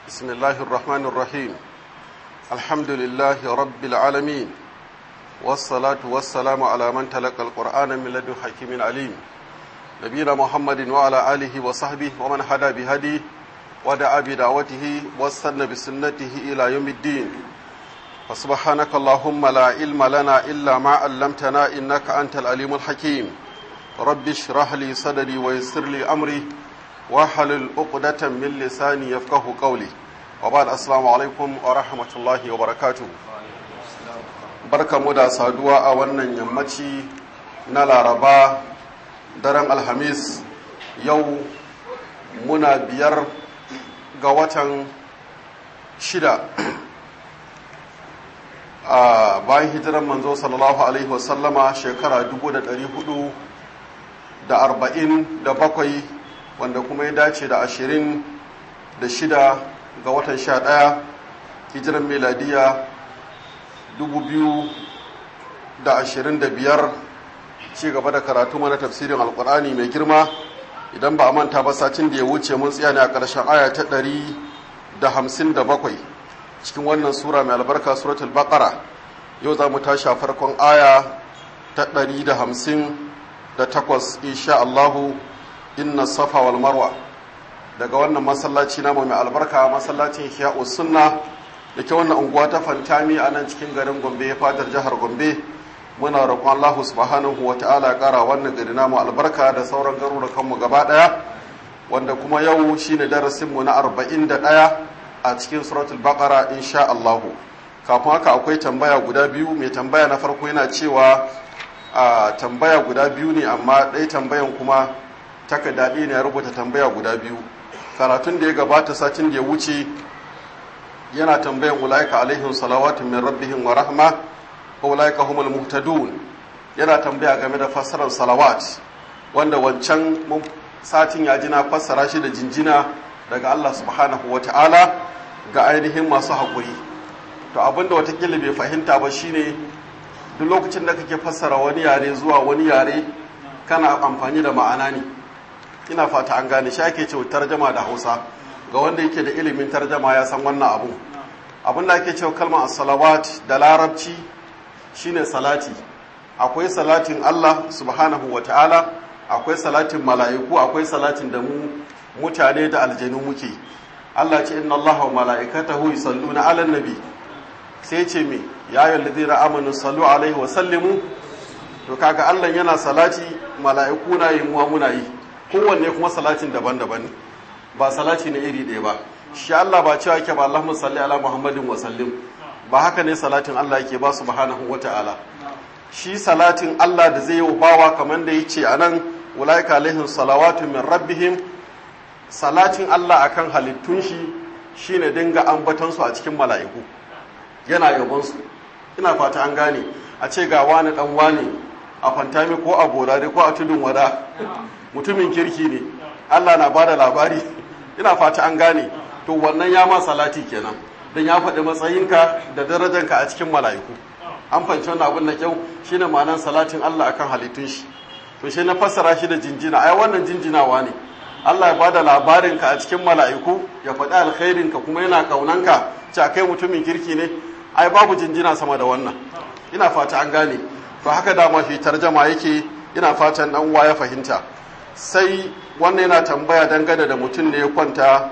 بسم الله الرحمن الرحيم الحمد لله رب العالمين والصلاة والسلام على من تلقى القرآن من لدن حكيم عليم نبينا محمد وعلى آله وصحبه ومن هدى بهديه ودعا بدعوته واستنى بسنته إلى يوم الدين فسبحانك اللهم لا علم لنا إلا ما علمتنا إنك أنت العليم الحكيم رب اشرح لي صدري ويسر لي أمري واحلل عقدة من لساني يفقه قولي وبعد السلام عليكم ورحمة الله وبركاته barka mu da saduwa a wannan yammaci na laraba daren alhamis yau muna biyar ga watan shida a bayan hijiran manzo sallallahu alaihi wasallama shekara 447 wanda kuma ya dace da 26 ga watan 11 hijiran meladiya 2025 ci gaba da karatu mana tafsirin alkur'ani mai girma idan ba a manta ba satin da ya wuce mun tsaya ne a ƙarshen aya ta 157 cikin wannan sura mai albarka suratul baqara yau za mu tashi a farkon aya ta 158 insha Allahu inna safa wal marwa daga wannan masallaci namu mai albarka masallacin Ihya'u sunna da ke wannan unguwa ta fantami a nan cikin garin Gombe fadar jihar Gombe muna roƙon Allah subhanahu wa ta'ala ƙara wannan gari namu albarka da sauran garurukan mu gaba ɗaya wanda kuma yau shine darasin mu na 41 a cikin suratul baqara insha Allah kafin haka akwai tambaya guda biyu mai tambaya na farko yana cewa a tambaya guda biyu ne amma ɗaya tambayan kuma takarda ne ya rubuta tambaya guda biyu karatun da ya gabata satin da ya wuce yana tambayan ulaika alaihim salawatun min rabbihim wa rahma wa ulaika humul muhtadun yana tambaya game da fassarar salawat wanda wancan satin ya ji na fassara shi da jinjina daga Allah subhanahu wa ta'ala ga ainihin masu haƙuri to abinda watakila bai fahimta ba shine duk lokacin da kake fassara wani yare zuwa wani yare kana amfani da ma'ana ne ina fata an gane shi ake cewa tarjama da hausa ga wanda yake da ilimin tarjama ya san wannan abu abin da ake cewa kalmar as-salawat da larabci shine salati akwai salatin Allah subhanahu wa ta'ala akwai salatin mala'iku akwai salatin da mu mutane da aljanu muke Allah ce inna Allah wa mala'ikatahu yusalluna 'alan nabi sai ce me ya ayyuhal ladina amanu sallu alaihi wa sallimu to kaga Allah yana salati mala'iku na yi muwa muna yi kowanne kuma salatin daban-daban ne ba salati na iri ɗaya ba shi Allah ba cewa yake ba Allahumma salli ala Muhammadin wa sallim ba haka ne salatin Allah yake ba subhanahu wa ta'ala shi salatin Allah da zai yi bawa kamar da yace anan ulaika alaihim salawatu min rabbihim salatin Allah akan halittun shi shine dinga ambaton su a cikin mala'iku yana yabon su ina fata an gane a ce ga wani dan wani a fantami ko a borare ko a tudun wada mutumin kirki ne Allah na bada labari ina fata an gane to wannan ya ma salati kenan dan ya faɗi matsayinka da darajanka a cikin mala'iku an fanci wannan abin da kyau shine ma'anar salatin Allah akan halittun shi to shi na fassara shi da jinjina ai wannan jinjinawa ne Allah ya bada labarinka a cikin mala'iku ya faɗi alkhairinka kuma yana kaunanka ce kai mutumin kirki ne ai babu jinjina sama da wannan ina fata an gane to haka dama shi tarjama yake ina fatan dan uwa ya fahimta sai wannan yana tambaya dangane da mutum ne ya kwanta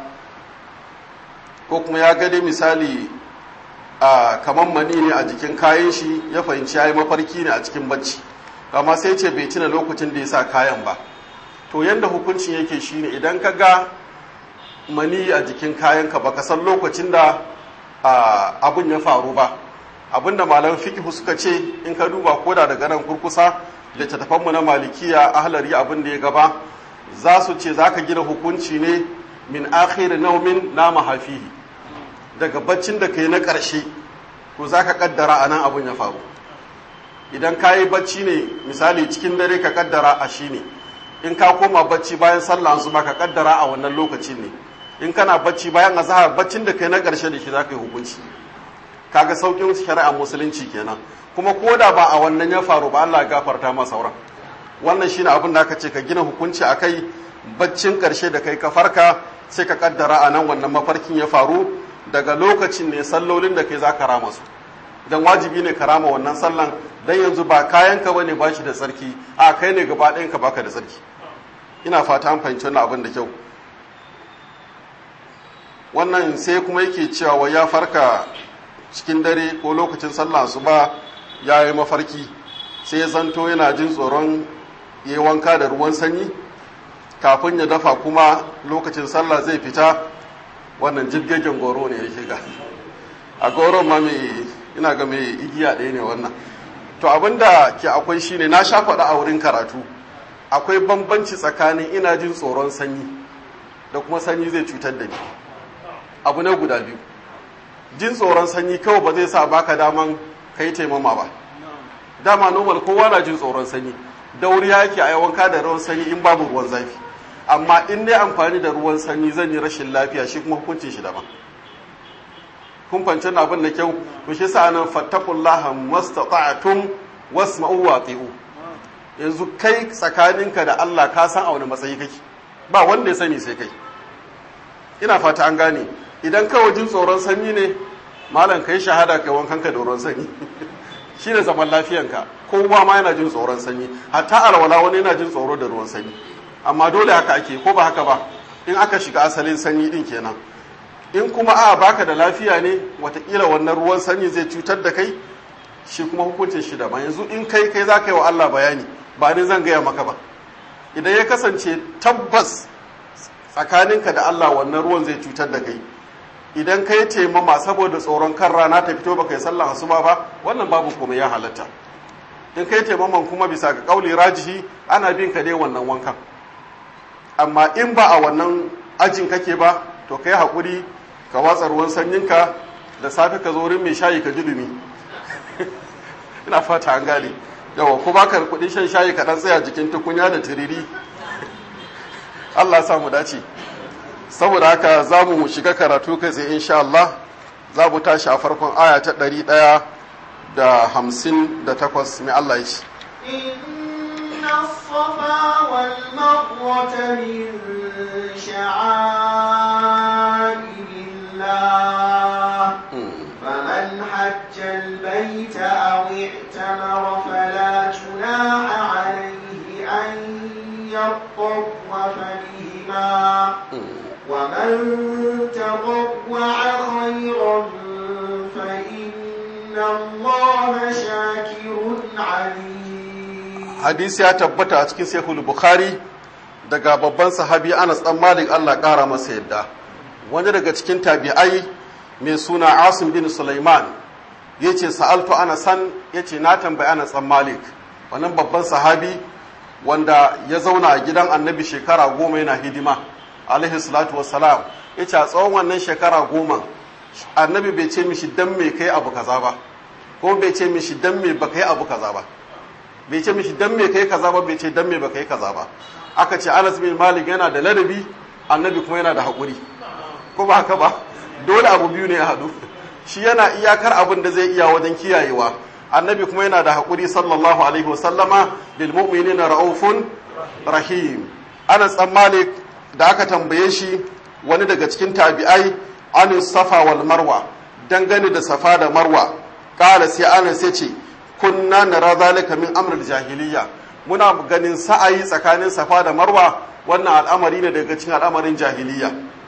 ko kuma ya gade misali a kamar mani ne a jikin kayan shi ya fahimci ya yi mafarki ne a cikin bacci amma sai ce bai tuna lokacin da ya sa kayan ba to yadda hukuncin yake shine idan ka ga mani a jikin kayanka baka san lokacin da abun ya faru ba abinda malaman fiqh suka ce in ka duba koda daga nan kurkusa littattafanmu na malikiya ahlari abin da ya gaba za su ce za ka gina hukunci ne min akhir naumin na mahafihi daga baccin da ka yi na ƙarshe to za ka ƙaddara a nan abin ya faru idan ka yi bacci ne misali cikin dare ka ƙaddara a shi ne in ka koma bacci bayan sallah su ma ka ƙaddara a wannan lokacin ne in kana bacci bayan azahar baccin da ka yi na ƙarshe da shi za ka yi hukunci kaga saukin shari'a musulunci kenan kuma ko da ba a wannan ya faru ba Allah ya gafarta ma sauran wannan shine abin da aka ce ka gina hukunci akai baccin karshe da kai ka farka sai ka kaddara a nan wannan mafarkin ya faru daga lokacin ne sallolin da kai za ka rama su dan wajibi ne ka rama wannan sallan dan yanzu ba kayan ka bane ba shi da tsarki a kai ne gaba ɗayan ka baka da tsarki ina fata an fahimci wannan abin da kyau wannan sai kuma yake cewa wa ya farka cikin dare ko lokacin sallah su ba ya yi mafarki sai ya zanto yana jin tsoron ya wanka da ruwan sanyi kafin ya dafa kuma lokacin sallah zai fita wannan jirgin goro ne ya shiga a goron ma mai ina ga mai igiya ɗaya ne wannan to abinda ke akwai shine na sha faɗa a wurin karatu akwai bambanci tsakanin ina jin tsoron sanyi da kuma sanyi zai cutar da ni abu na guda biyu jin tsoron sanyi kawai ba zai sa baka daman kai taimama ba dama normal kowa na jin tsoron sanyi dauri yake a wanka da ruwan sanyi in babu ruwan zafi amma in dai amfani da ruwan sanyi zan yi rashin lafiya shi kuma hukuncin shi daban kun fahimci abin da kyau to shi sa nan fattakullaha mastata'tum wasma'u wa ati'u yanzu kai tsakaninka da Allah ka san a wani matsayi kake ba wanda ya sani sai kai ina fata an gane idan kawai jin tsoron sanyi ne malam kai shahada kai wankanka da ruwan sanyi shi ne zaman lafiyanka kowa ma yana jin tsoron sanyi hatta alwala wani yana jin tsoro da ruwan sanyi amma dole haka ake ko ba haka ba in aka shiga asalin sanyi din kenan in kuma a baka da lafiya ne watakila wannan ruwan sanyi zai cutar da kai shi kuma hukuncin shi daban yanzu in kai kai za ka yi wa Allah bayani ba ni zan gaya maka ba idan ya kasance tabbas tsakaninka da Allah wannan ruwan zai cutar da kai idan ka yi taimama saboda tsoron kan rana ta fito baka yi sallah asuba ba wannan babu komai ya halatta in ka yi taimaman kuma bisa ga kauli rajihi ana bin ka dai wannan wankan amma in ba a wannan ajin kake ba to ka yi haƙuri ka watsa ruwan sanyinka da safe ka zo wurin mai shayi ka ji dumi ina fata an gane yawa ko baka kuɗin shan shayi ka ɗan tsaya jikin tukunya da tiriri Allah ya mu dace saboda haka za mu shiga karatu kai sai insha Allah za mu tashi a farkon aya ta ɗari ɗaya da hamsin da takwas mai Allah ya ce. إن الصفا والمروة من شعائر الله فمن حج البيت أو اعتمر فلا جناح عليه أن يطوف بهما ومن تطوع خيرا فإن الله شاكر عليم hadisi ya tabbata a cikin sahihul bukhari daga babban sahabi Anas dan Malik Allah kara masa yadda wani daga cikin tabi'ai mai suna Asim bin Sulaiman yace sa'altu Anasan yace na tambayi Anas dan Malik wannan babban sahabi wanda ya zauna a gidan Annabi shekara goma yana hidima alaihi salatu wassalam yace a tsawon wannan shekara goma Annabi bai ce mishi dan me kai abu kaza ba ko bai ce mishi dan me ba kai abu kaza ba bai ce mishi dan me kai kaza ba bai ce dan me ba kai kaza ba aka ce Anas bin Malik yana da ladabi annabi kuma yana da haƙuri ko ba haka ba dole abu biyu ne ya haɗu shi yana iyakar abin da zai iya wajen kiyayewa annabi kuma yana da haƙuri sallallahu alaihi wa sallama bil mu'minina raufun rahim Anas dan Malik da aka tambaye shi wani daga cikin tabi'ai an safa wal marwa dangane da safa da marwa kala sai Anas ya ce kunna nara zalika min amrul jahiliya muna ganin sa'ayi tsakanin safa da marwa wannan al'amari ne daga cikin al'amarin jahiliya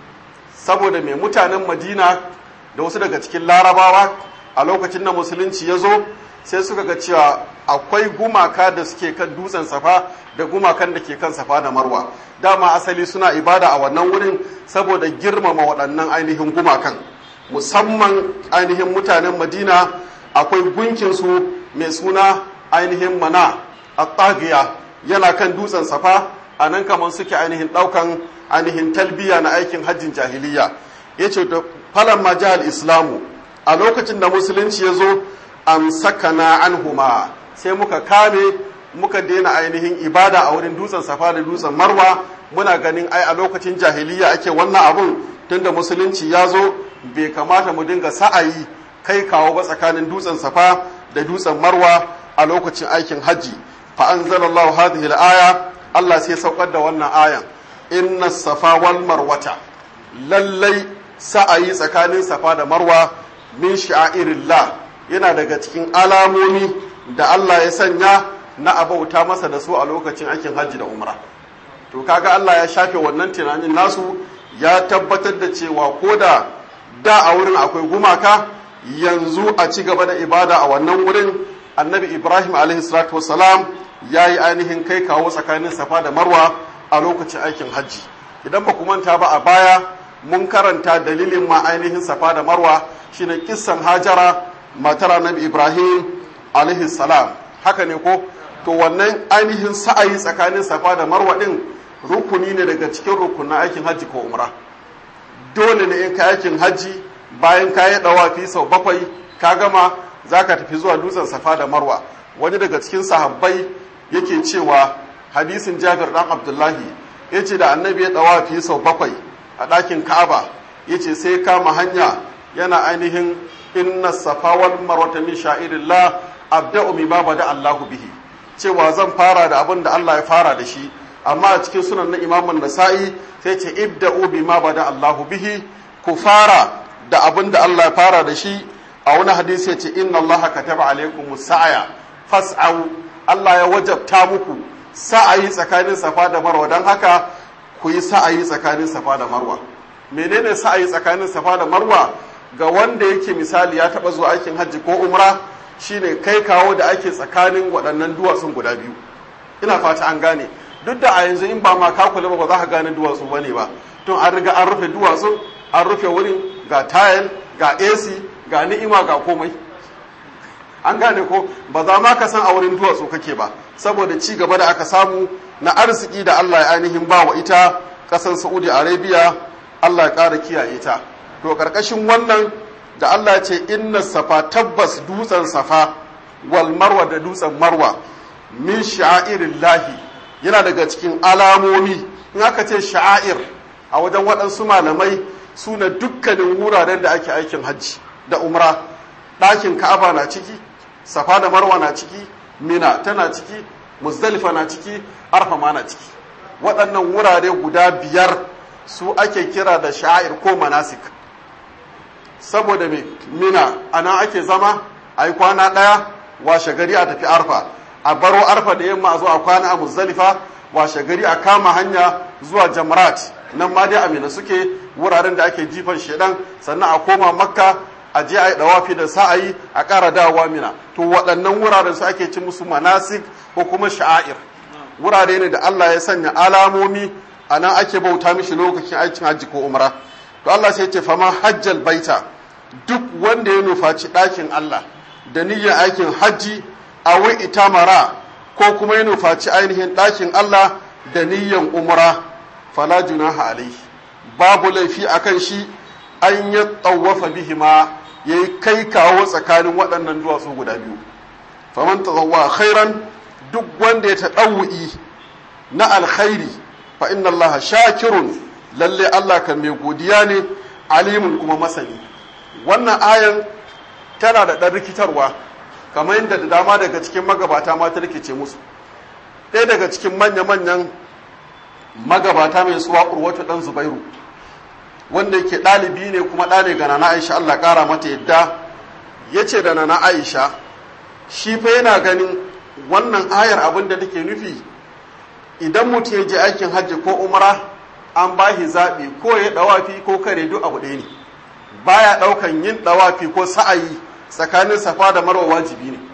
saboda mai mutanen madina da wasu daga cikin larabawa a lokacin da musulunci ya zo sai suka ga cewa akwai gumaka da suke kan dutsen safa da gumakan da ke kan safa da marwa dama asali suna ibada a wannan wurin saboda girmama waɗannan ainihin gumakan musamman ainihin mutanen madina akwai gunkinsu mai suna ainihin mana a tsagiya yana kan dutsen safa a nan kamar suke ainihin ɗaukan ainihin talbiya na aikin hajjin jahiliya ya ce da falon majal islamu a lokacin da musulunci ya zo an sakana an huma sai muka kame muka daina ainihin ibada a wurin dutsen safa da dutsen marwa muna ganin ai a lokacin jahiliya ake wannan abun tunda musulunci ya zo bai kamata mu dinga sa'ayi kai kawo ba tsakanin dutsen safa da dutsen marwa a lokacin aikin hajji fa anzalallahu hadhihi al-aya Allah sai saukar da wannan ayan inna safa wal marwata lallai sa'ayi tsakanin safa da marwa min sha'irillah yana daga cikin alamomi da Allah ya sanya na abauta masa da su a lokacin aikin hajji da umra to kaga Allah ya shafe wannan tunanin nasu ya tabbatar da cewa ko da da a wurin akwai gumaka yanzu a ci gaba da ibada a wannan wurin annabi ibrahim alaihi salatu wasalam ya yi ainihin kai kawo tsakanin safa da marwa a lokacin aikin hajji idan ba ku manta ba a baya mun karanta dalilin ma ainihin safa da marwa shine kissan hajara matar annabi ibrahim alaihi salam haka ne ko to wannan ainihin sa'ayi tsakanin safa da marwa din rukuni ne daga cikin rukunin aikin hajji ko umra dole ne in ka aikin hajji bayan ka yi dawafi sau bakwai ka gama za ka tafi zuwa dutsen safa da marwa wani daga cikin sahabbai yake cewa hadisin jabir dan abdullahi ya ce da annabi ya dawafi sau bakwai a ɗakin ka'aba ya ce sai kama hanya yana ainihin inna safa wal marwata min sha'irillah abda'u mimma bada Allahu bihi cewa zan fara da abin da Allah ya fara da shi amma a cikin sunan na imamun nasa'i sai ce ibda'u bima bada Allahu bihi ku fara da abin da Allah ya fara da shi a wani hadisi ya ce inna Allah kataba alaikum sa'aya fas'au Allah ya wajabta muku sa'ayi tsakanin safa da marwa don haka ku yi sa'ayi tsakanin safa da marwa menene sa'ayi tsakanin safa da marwa ga wanda yake misali ya taba zuwa aikin hajji ko umra shine kai kawo da ake tsakanin waɗannan duwatsun guda biyu ina fata an gane duk da a yanzu in ba ma ka kula ba za ka gane duwatsu bane ba tun an riga an rufe duwatsun an rufe wurin ga tayal ga AC ga ni'ima ga komai an gane ko ba za ma ka san a wurin duwatsu kake ba saboda ci gaba da aka samu na arziki da Allah ya ainihin ba wa ita ƙasar Saudi Arabia Allah ya ƙara kiyaye ta to ƙarƙashin wannan da Allah ya ce inna safa tabbas dutsen safa wal marwa da dutsen marwa min lahi yana daga cikin alamomi in aka ce sha'air a wajen waɗansu malamai suna dukkanin wuraren da ake aikin hajji da umra ɗakin ka'aba na ciki safa da marwa na ciki mina tana ciki muzdalifa na ciki arfa ma na ciki waɗannan wurare guda biyar su ake kira da sha'ir ko manasik saboda me mina ana ake zama a yi kwana ɗaya washe gari a tafi arfa a baro arfa da yamma a zo a kwana a muzdalifa washe gari a kama hanya zuwa jamrat nan ma dai amina suke wuraren da ake jifan shedan sannan a koma makka a je a yi dawafi da sa'ayi a ƙara dawowa mina to waɗannan wuraren su ake ci musu manasik ko kuma sha'air wurare ne da Allah ya sanya alamomi a nan ake bauta mishi lokacin aikin hajji ko umra to Allah sai ce fama hajjal baita duk wanda ya nufaci ɗakin Allah da niyyar aikin hajji a wai itamara ko kuma ya nufaci ainihin ɗakin Allah da niyyar umra fala junaha alaihi babu laifi akan shi an ya tsawafa bihima ya yi kai kawo tsakanin waɗannan duwatsu guda biyu faman tazawwa khairan duk wanda ya taɗawu'i na alkhairi fa inna Allah shakirun lalle Allah kan mai godiya ne alimun kuma masani wannan ayan tana da ɗan rikitarwa kamar yadda da dama daga cikin magabata ma ta rikice musu ɗaya daga cikin manya-manyan magabata mai suwa urwatu ɗan zubairu wanda yake ɗalibi ne kuma ɗane ga nana aisha Allah ƙara mata yadda ya ce da nana aisha shi fa yana ganin wannan ayar abin da take nufi idan mutum ya je aikin hajji ko umara an ba shi zaɓi ko ya ɗawafi ko kare duk abu ɗaya ne baya ɗaukan yin ɗawafi ko sa'ayi tsakanin safa da marwa wajibi ne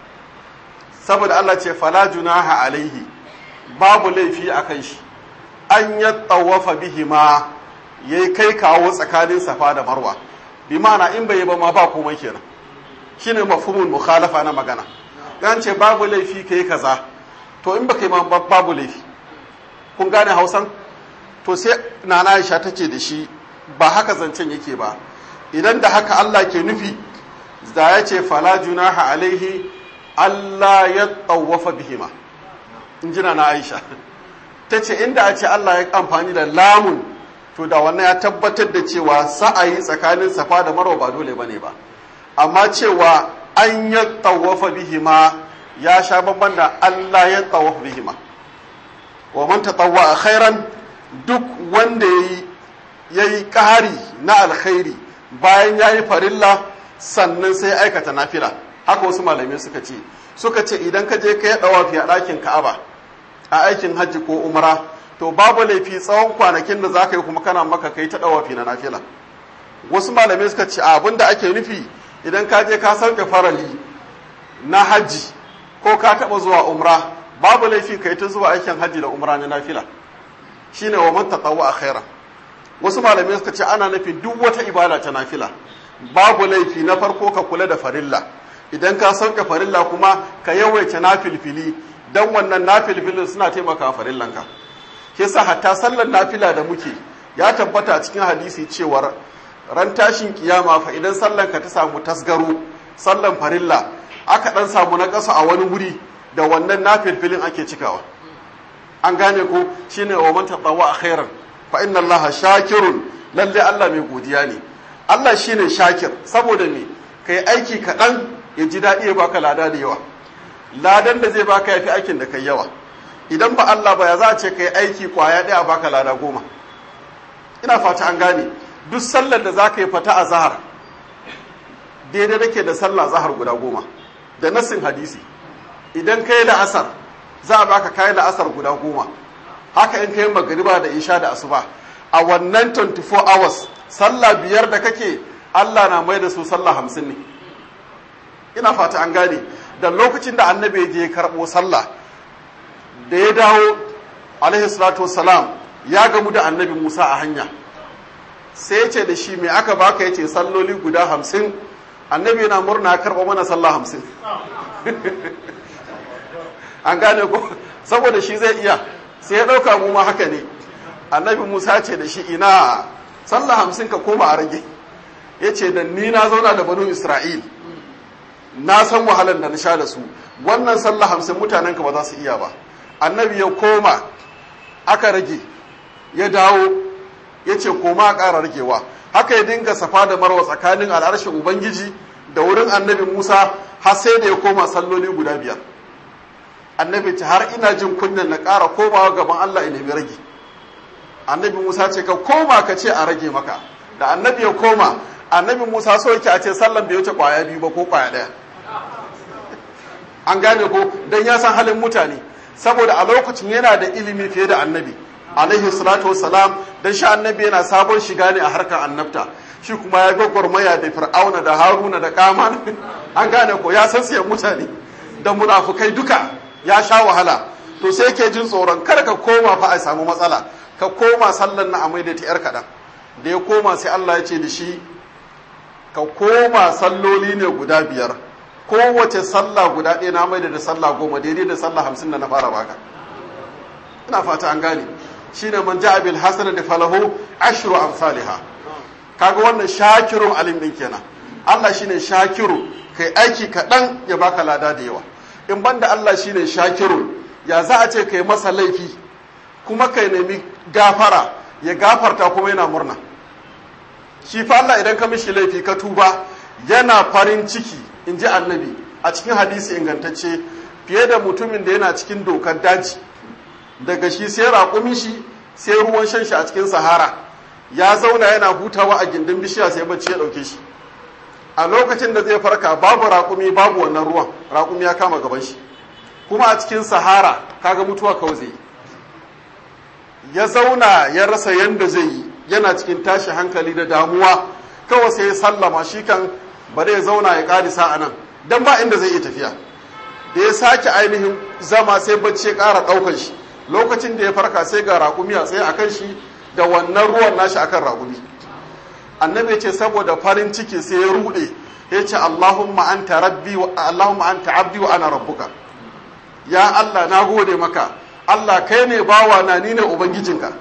saboda Allah ce fala junaha alaihi babu laifi a kan shi an ya tsawafa bihi ma ya yi kai kawo tsakanin safa da marwa bi ma'ana in bai yi ba ma ba komai kenan shine mafhumul mukhalafa na magana dan ce babu laifi kai kaza to in baka yi ma babu laifi kun gane hausan to sai nana Aisha tace da shi ba haka zancen yake ba idan da haka Allah ke nufi da ya ce fala junaha alaihi Allah ya tsawafa bihima in jina na Aisha ta ce inda a ce Allah ya amfani da lamun to da wannan ya tabbatar da cewa sa'ayi tsakanin safa da marwa ba dole bane ba amma cewa an ya tsawafa bihima ya sha bamban da Allah ya tsawafa bihima wa man tatawwa khairan duk wanda yayi ya yi ƙari na alkhairi bayan ya yi farilla sannan sai aikata nafila haka wasu malamai suka ce suka ce idan ka je ka yi ɗawafi a ɗakin ka'aba a aikin hajji ko umra to babu laifi tsawon kwanakin da za ka yi kuma kana maka kai ta ɗawafi na nafila wasu malamai suka ce abin da ake nufi idan ka je ka sauke farali na hajji ko ka taɓa zuwa umra babu laifi kai ta zuwa aikin hajji da umra na nafila shine wa man tatawwa a khairan wasu malamai suka ce ana nufin duk wata ibada ta nafila babu laifi na farko ka kula da farilla idan ka sauke farilla kuma ka yawaita nafilfili dan wannan nafilfilin suna taimaka farillanka ke sa hatta sallar nafila da muke ya tabbata a cikin hadisi cewar ran tashin kiyama fa idan sallan ka ta samu tasgaro sallan farilla aka dan samu na ƙasa a wani wuri da wannan nafilfilin ake cikawa an gane ko shine wa man tatawwa khairan fa inna allaha shakirun lalle Allah mai godiya ne Allah shine shakir saboda me kai aiki kaɗan ya ji daɗi ya baka lada da yawa ladan da zai baka yafi aikin da kai yawa idan ba Allah ba ya za a ce kai aiki kwaya ɗaya baka lada goma ina fata an gane duk sallar da za ka yi fata a zahar daidai nake da sallah zahar guda goma da nassin hadisi idan ka yi la'asar za a baka kayi la'asar guda goma haka in ka yi magariba da isha da asuba a wannan 24 hours sallah biyar da kake Allah na mai da su sallah hamsin ne ina fata an gane da lokacin da annabi ya je karɓo sallah da ya dawo alaihi salatu wassalam ya gamu da annabi musa a hanya sai ya ce da shi mai aka baka ya ce salloli guda hamsin annabi yana murna karɓa mana sallah hamsin an gane ko saboda shi zai iya sai ya ɗauka mu ma haka ne annabi musa ce da shi ina sallah hamsin ka koma a rage ya ce da ni na zauna da banu isra'il na san wahalar da na sha da su wannan sallah hamsin mutanen ka ba za su iya ba annabi ya koma aka rage ya dawo ya ce koma a ƙara ragewa haka ya dinga safa da marwa tsakanin al'arshin ubangiji da wurin annabi musa har sai da ya koma salloli guda biyar annabi ce har ina jin kunyan na ƙara komawa gaban allah ya nemi rage annabi musa ce ka koma ka ce a rage maka da annabi ya koma annabi musa so yake a ce sallan bai wuce kwaya biyu ba ko kwaya ɗaya an gane ko don ya san halin mutane saboda a lokacin yana da ilimi fiye da annabi alaihi salatu wassalam dan shi annabi yana sabon shiga ne a harkar annabta shi kuma ya gwagwarmaya da fir'auna da haruna da kaman an gane ko ya san siyan mutane da munafukai duka ya sha wahala to sai ke jin tsoron kar ka koma fa a samu matsala ka koma sallan na amai da ta yar kaɗan da ya koma sai Allah ya ce da shi ka koma salloli ne guda biyar kowace sallah guda ɗaya na maida da sallah goma daidai da sallah hamsin da na fara baka ina fata an gane shine man ja'a bil hasan da falahu ashru amsalha kaga wannan shakirun alim din kenan Allah shine shakiru kai aiki kaɗan ya baka lada da yawa in banda Allah shine shakiru ya za a ce kai masa laifi kuma kai nemi gafara ya gafarta kuma yana murna shi fa Allah idan ka mishi laifi ka tuba yana farin ciki in ji annabi a cikin hadisi ingantacce fiye da mutumin da yana cikin dokar daji daga shi sai raƙumin shi sai ruwan shan shi a cikin sahara ya zauna yana hutawa a gindin bishiya sai bacci ya ɗauke shi a lokacin da zai farka babu raƙumi babu wannan ruwan raƙumi ya kama gaban shi kuma a cikin sahara kaga mutuwa kawai zai ya zauna ya rasa yanda zai yi yana cikin tashi hankali da damuwa kawai sai ya sallama shi kan ba ya zauna ya ƙarisa a nan don ba inda zai iya tafiya da ya sake ainihin zama sai bacci ya ƙara ɗaukar shi lokacin da ya farka sai ga raƙumi a tsaye akan shi da wannan ruwan nashi akan raƙumi annabi ce saboda farin ciki sai ya ruɗe ya ce allahumma anta rabbi wa allahumma anta abdi wa ana rabbuka ya allah na gode maka allah kai ne bawa na ni ne ubangijinka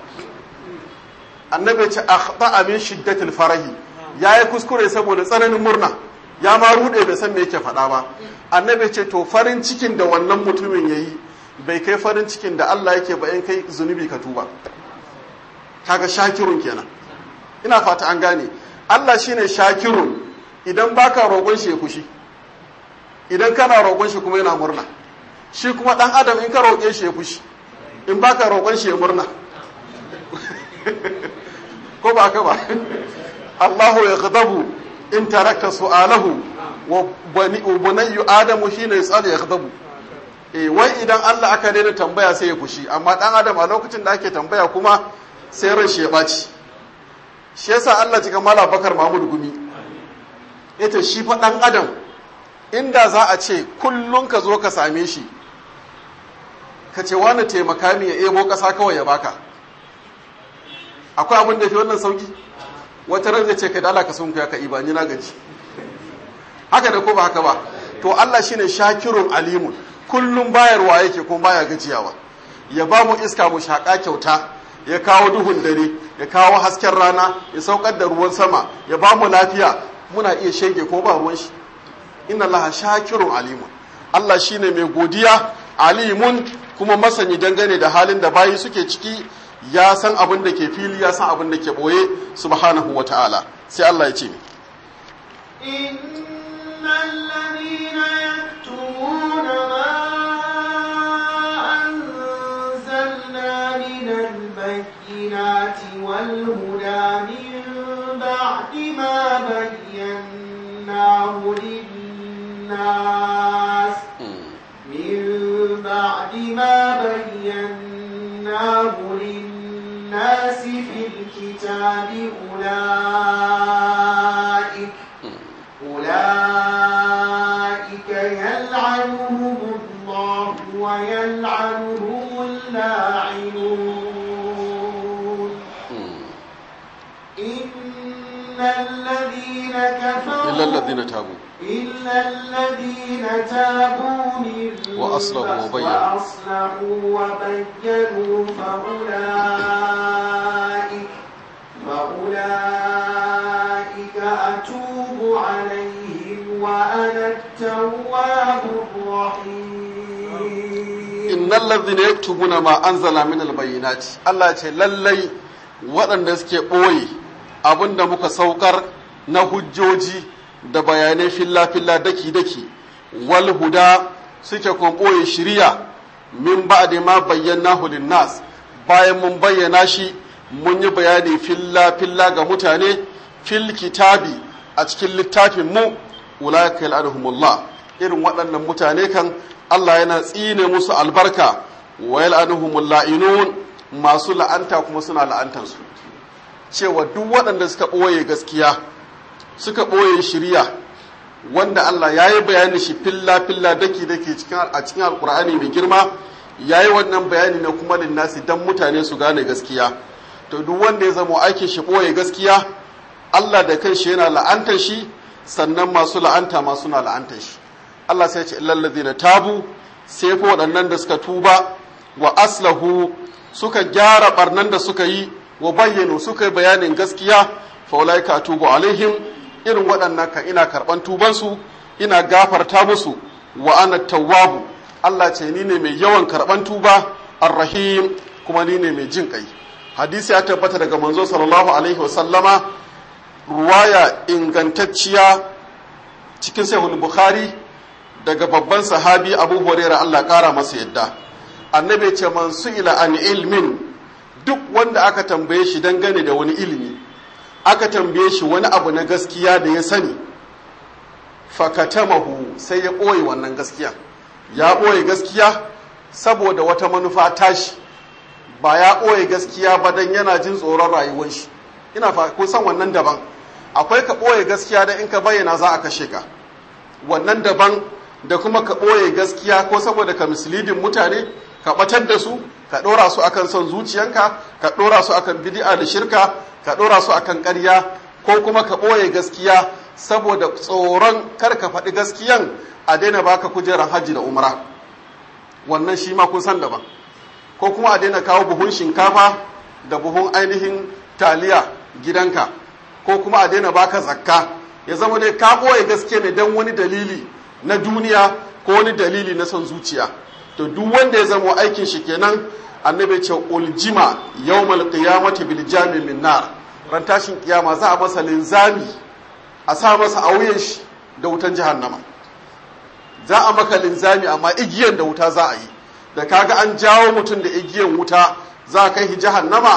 annabi ce akhta min shiddatil farahi yayi kuskure saboda tsananin murna ya ma rude bai san me yake faɗa ba annabi ce to farin cikin da wannan mutumin yayi bai kai farin cikin da Allah yake ba in kai zunubi ka tuba kaga shakirun kenan ina fata an gane Allah shine shakirun idan baka roƙon shi ya kushi idan kana roƙon shi kuma yana murna shi kuma dan adam in ka roƙe shi ya fushi in baka roƙon shi ya murna ko ba haka ba Allahu ya ghadabu in tarakta su'alahu wa bani bunayyu adamu shine yasal ya ghadabu eh wai idan Allah aka daina tambaya sai ya fushi amma dan adam a lokacin da ake tambaya kuma sai ran shi ya baci shi yasa Allah cika mala bakar Mahmud Gumi yace shi fa dan adam inda za a ce kullun ka zo ka same shi ka ce wani taimaka mi ya ebo kasa kawai ya baka akwai abin da fi wannan sauki wata ran zai ce ka dala ka sun ka iba ni na gaji haka da ko ba haka ba to Allah shine shakirun alimun kullum bayarwa yake kuma baya gajiyawa ya ba mu iska mu shaka kyauta ya kawo duhun dare ya kawo hasken rana ya saukar da ruwan sama ya ba mu lafiya muna iya shege ko ba ruwan shi inna Allah shakirun alimun Allah shine mai godiya alimun kuma masani dangane da halin da bayi suke ciki ya san abin da ke fili ya san abin da ke boye subhanahu wa ta'ala sai Allah ya ce إن الذين يكتمون ما أنزلنا من البينات والهدى من بعد ما بيناه للناس من بعد ما بيناه للناس في الكتاب أولئك أولئك يلعنهم الله ويلعنهم اللاعنون إن الذين كفروا إلا الذين تابوا إلا الذين تابوا من وأصلحوا وبينوا. وأصلحوا وبينوا فأولئك فأولئك أتوب عليهم وأنا التواب الرحيم innal ladhina yaktubuna ma anzala min albayyinati Allah ya ce lallai waɗanda suke ɓoye abinda muka saukar na hujjoji da bayanai filla filla daki daki wal huda suke kuma ɓoye shiriya min ba'di ma bayyanahu nas bayan mun bayyana shi mun yi bayani filla filla ga mutane fil kitabi a cikin littafin mu ulaika yal'anuhumullah irin waɗannan mutane kan Allah yana tsine musu albarka wa yal'anuhumul la'inun masu la'anta kuma suna la'antansu cewa duk waɗanda suka ɓoye gaskiya suka ɓoye shirya wanda Allah ya yi bayani shi filla filla daki daki a cikin alkur'ani mai girma ya yi wannan bayani na kuma linnasi don mutane su gane gaskiya to duk wanda ya zama aikin shi ɓoye gaskiya Allah da kanshi yana la'antar shi sannan masu la'anta ma suna la'antar shi Allah sai ce illallazi na tabu sai fa waɗannan da suka tuba wa aslahu suka gyara barnan da suka yi wa bayyano suka yi bayanin gaskiya fa ulaika atubu alaihim irin waɗannan ka ina karɓan tubansu ina gafarta musu wa ana tawwabu Allah ce ni ne mai yawan karɓan tuba arrahim kuma ni ne mai jin ƙai hadisi ya tabbata daga manzo sallallahu alaihi wasallama ruwaya ingantacciya cikin sahihul bukhari daga babban sahabi abu hurairah Allah ƙara masa yadda annabi ce man su'ila an ilmin duk wanda aka tambaye shi dangane da wani ilimi aka tambaye shi wani abu na gaskiya da ya sani fakatamahu sai ya ɓoye wannan gaskiya ya ɓoye gaskiya saboda wata manufa tashi ba ya ɓoye gaskiya ba don yana jin tsoron rayuwar shi ina fa kun san wannan daban akwai ka ɓoye gaskiya da in ka bayyana za a kashe ka wannan daban da kuma ka ɓoye gaskiya ko saboda ka mislidin mutane ka ɓatar da su ka ɗora su akan son zuciyanka ka ɗora su akan bid'a da shirka ka ɗora su akan ƙarya ko kuma ka ɓoye gaskiya saboda tsoron kar ka faɗi gaskiyan a daina baka kujerar hajji da umra wannan shi ma kun san daban ko kuma a daina kawo buhun shinkafa da buhun ainihin taliya gidanka ko kuma a daina baka zakka ya zama dai ka ɓoye gaske ne don wani dalili na duniya ko wani dalili na son zuciya to duk wanda ya zama aikin shi kenan annabi ce uljima yawmal qiyamati bil jami min nar ran tashin kiyama za a masa linzami a sa masa a wuyan shi da wutan jahannama za a maka linzami amma igiyan da wuta za a yi da kaga an jawo mutum da igiyan wuta za a kai shi jahannama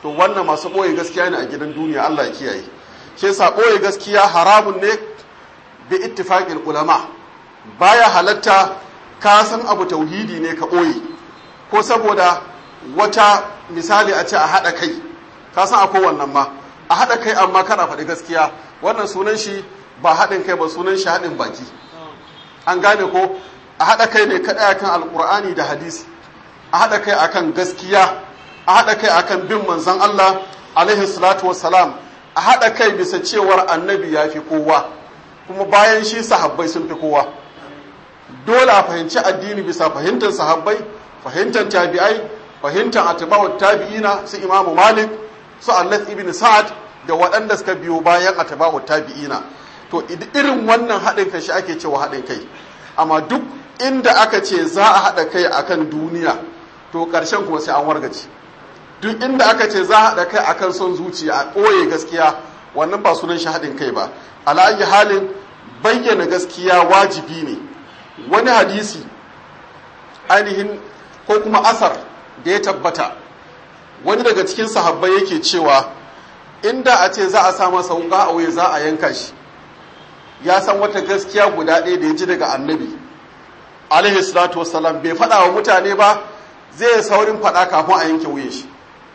to wannan masu ɓoye gaskiya ne a gidan duniya Allah ya kiyaye shi yasa ɓoye gaskiya haramun ne bi ittifaqil ulama baya halatta ka san abu tauhidi ne ka ɓoye ko saboda wata misali a ce a haɗa kai ka san akwai wannan ma a haɗa kai amma kana faɗi gaskiya wannan sunan shi ba haɗin kai ba sunan shi haɗin baki an gane ko a haɗa kai ne kaɗai akan alƙur'ani da hadisi a haɗa kai akan gaskiya a haɗa kai akan bin manzon Allah alaihi salatu wassalam a haɗa kai bisa cewar annabi ya fi kowa kuma bayan shi sahabbai sun fi kowa dole a fahimci addini bisa fahimtar sahabbai fahimtar tabi'ai fahimtar atba'ut tabi'ina su imamu malik su allath ibn sa'ad da waɗanda suka biyo bayan atba'ut tabi'ina to irin wannan haɗin kai shi ake cewa haɗin kai amma duk inda aka ce za a haɗa kai akan duniya to ƙarshen kuma sai an wargace duk inda aka ce za a haɗa kai akan son zuciya a ɓoye gaskiya wannan ba sunan shi haɗin kai ba ala'ayi halin bayyana gaskiya wajibi ne wani hadisi ainihin ko kuma asar da ya tabbata wani daga cikin sahabbai yake cewa inda a ce za a sa masa wuka a wuya za a yanka shi ya san wata gaskiya guda ɗaya da ya ji daga annabi alaihi salatu wassalam bai faɗa wa mutane ba zai saurin faɗa kafin a yanke wuyan shi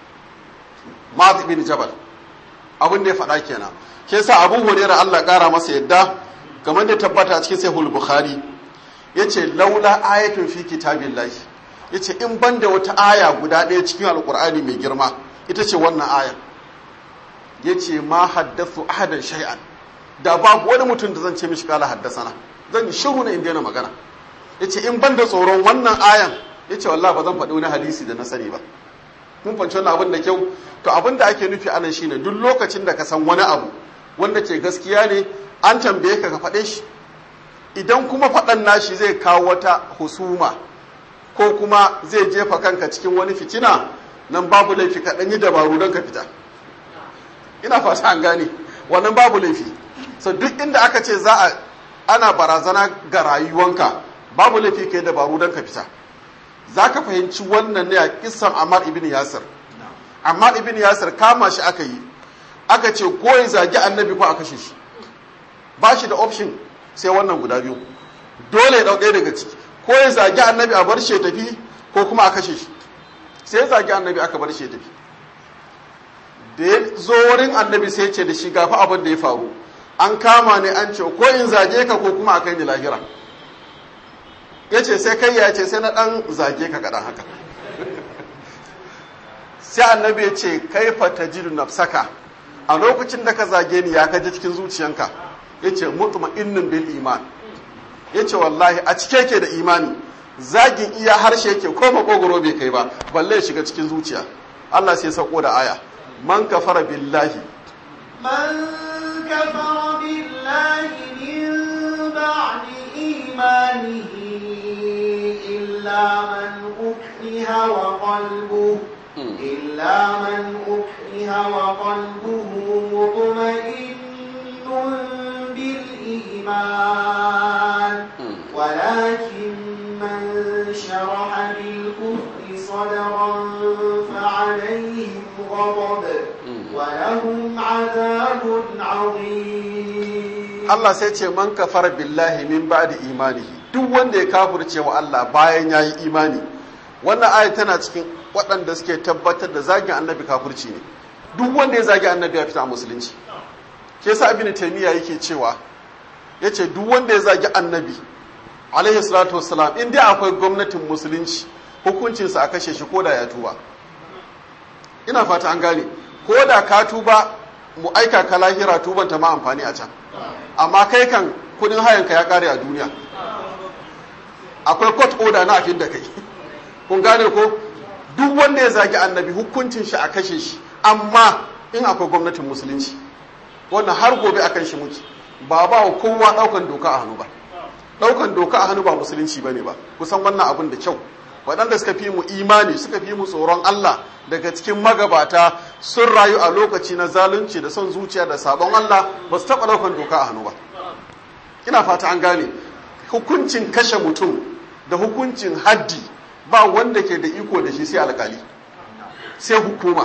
ma'az bin jabal abin da ya faɗa kenan ke sa abu hurairah Allah ƙara masa yadda kamar da tabbata a cikin sahih bukhari yace laula ayatun fi kitabillahi yace in banda wata aya guda ɗaya cikin alqur'ani mai girma ita ce wannan ayar yace ma haddathu ahadan shay'an da babu wani mutum da zan ce mishi kala haddasana zan yi shiru na in daina magana yace in banda tsoron wannan ayan yace wallahi ba zan faɗi wani hadisi da na sani ba mun fanci wannan abin da kyau to abin da ake nufi anan shine duk lokacin da ka san wani abu wanda ke gaskiya ne an tambaye ka ka faɗe shi idan kuma faɗan nashi zai kawo wata husuma ko kuma zai jefa kanka cikin wani fitina nan babu laifi ka ɗan yi dabaru don ka fita ina fata an gane wannan babu laifi so duk inda aka ce za a ana barazana ga rayuwanka babu laifi ka yi dabaru don ka fita za ka fahimci wannan ne a kisan Ammar ibn Yasir. Ammar ibn Yasir kama shi aka yi, aka ce ko ya zagi annabi ko a kashe shi. Ba shi da option sai wannan guda biyu. Dole ya ɗauke daga ciki, ko ya zagi annabi a bar shi ya tafi ko kuma a kashe shi. Sai ya zagi annabi aka bar shi ya tafi. Da ya zo wurin annabi sai ce da shi gafi abin da ya faru. An kama ne an ce ko in zage ka ko kuma a kai ni lahira. ya ce sai kai ya ce sai na ɗan zage ka kaɗan haka sai annabi ya ce kai fata jiru nafsaka a lokacin da ka zage ni ya kaji cikin zuciyanka ya ce mutuma innin bil iman ya ce wallahi a cike ke da imani zagin iya harshe ke ko makogoro bai kai ba balle ya shiga cikin zuciya Allah sai sauko da aya man kafara billahi من كفر بالله من بعد إيمانه إلا من أكره وقلبه إلا من أكره وقلبه مطمئن بالإيمان ولكن من شرح بالكفر صدرا فعليهم غضب ولهم عذاب عظيم Allah sai ce man kafar billahi min ba'di imanihi duk wanda ya kafirce wa Allah bayan yayi imani wannan aya tana cikin waɗanda suke tabbatar da zagin annabi kafirci ne duk wanda ya zagi annabi ya fita a musulunci ke sa ibn taymiya yake cewa yace duk wanda ya zagi annabi alaihi salatu wassalam in dai akwai gwamnatin musulunci hukuncinsa a kashe shi koda ya tuba ina fata an gane koda ka tuba mu aika ka lahira tuban ta ma amfani a can amma kai kan kudin hayanka ya kare a duniya akwai court order na afin da kai kun gane ko duk wanda ya zagi annabi hukuncin shi a kashe shi amma in akwai gwamnatin musulunci wannan har gobe akan shi muke ba ba wa kowa daukan doka a hannu ba daukan doka a hannu ba musulunci bane ba kusan wannan abin da kyau waɗanda suka fi mu imani suka fi mu tsoron Allah daga cikin magabata sun rayu a lokaci na zalunci da son zuciya da sabon Allah ba su taɓa daukan doka a hannu ba ina fata an gane hukuncin kashe mutum da hukuncin haddi ba wanda ke da iko da shi sai alkali sai hukuma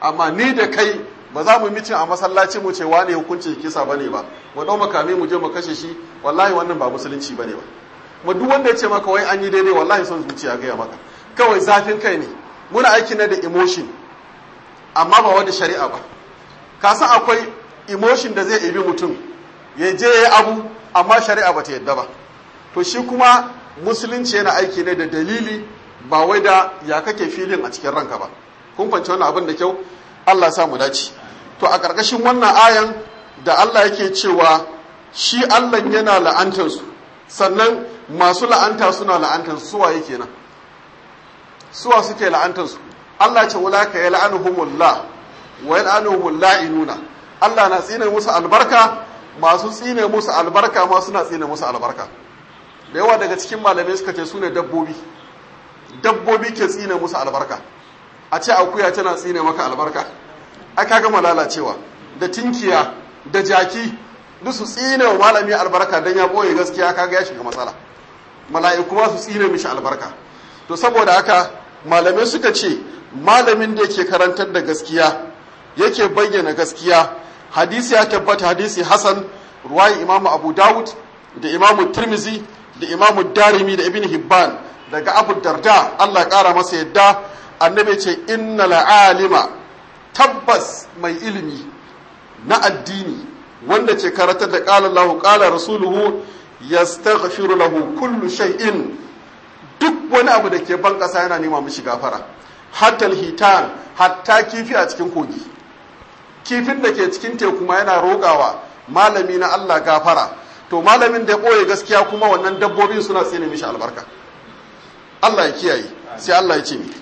amma ni da kai ba za mu mitin a masallaci mu ce wane hukuncin kisa bane ba mu dau makami mu je mu kashe shi wallahi wannan ba musulunci bane ba mu duk wanda ya ce maka wai an yi daidai wallahi son zuciya gaya maka kawai zafin kai ne muna aiki na da emotion amma ba wanda shari'a ba ka san akwai emotion da zai ibi mutum ya je ya abu amma shari'a ba ta yadda ba to shi kuma musulunci yana aiki ne da dalili ba wai da ya kake filin a cikin ranka ba kun fahimci wannan abin da kyau Allah ya sa mu dace to a ƙarƙashin wannan ayan da Allah yake cewa shi Allah yana la'antar su sannan masu la'anta suna la'antar su suwa yake nan suwa suke la'antar su Allah ce wala ka yal'anuhumullah wa yal'anuhumul la'inuna Allah na tsine musu albarka masu tsine musu albarka ma suna tsine musu albarka da yawa daga cikin malamai suka ce sune dabbobi dabbobi ke tsine musu albarka a ce akuya tana tsine maka albarka aka gama lalacewa da tinkiya da jaki duk su tsine wa malami albarka dan ya boye gaskiya kaga ya shiga matsala mala'iku ma su tsine mishi albarka to saboda haka malamai suka ce malamin da yake karantar da gaskiya yake bayyana gaskiya hadisi ya tabbata hadisi hasan ruwayi imamu abu dawud da imamu tirmizi da imamu darimi da ibn hibban daga abu darda allah kara masa yadda annabi ce inna la'alima tabbas mai ilimi na addini wanda ce karatar da qala allah qala rasuluhu yastaghfiru lahu kullu shay'in duk wani abu da ke ban kasa yana nema mishi gafara hatta hitan hatta kifi a cikin kogi kifin da ke cikin teku ma yana roƙawa malami na Allah gafara to malamin da ya ɓoye gaskiya kuma wannan dabbobin suna tsine mishi albarka Allah ya kiyaye sai Allah ya ce mi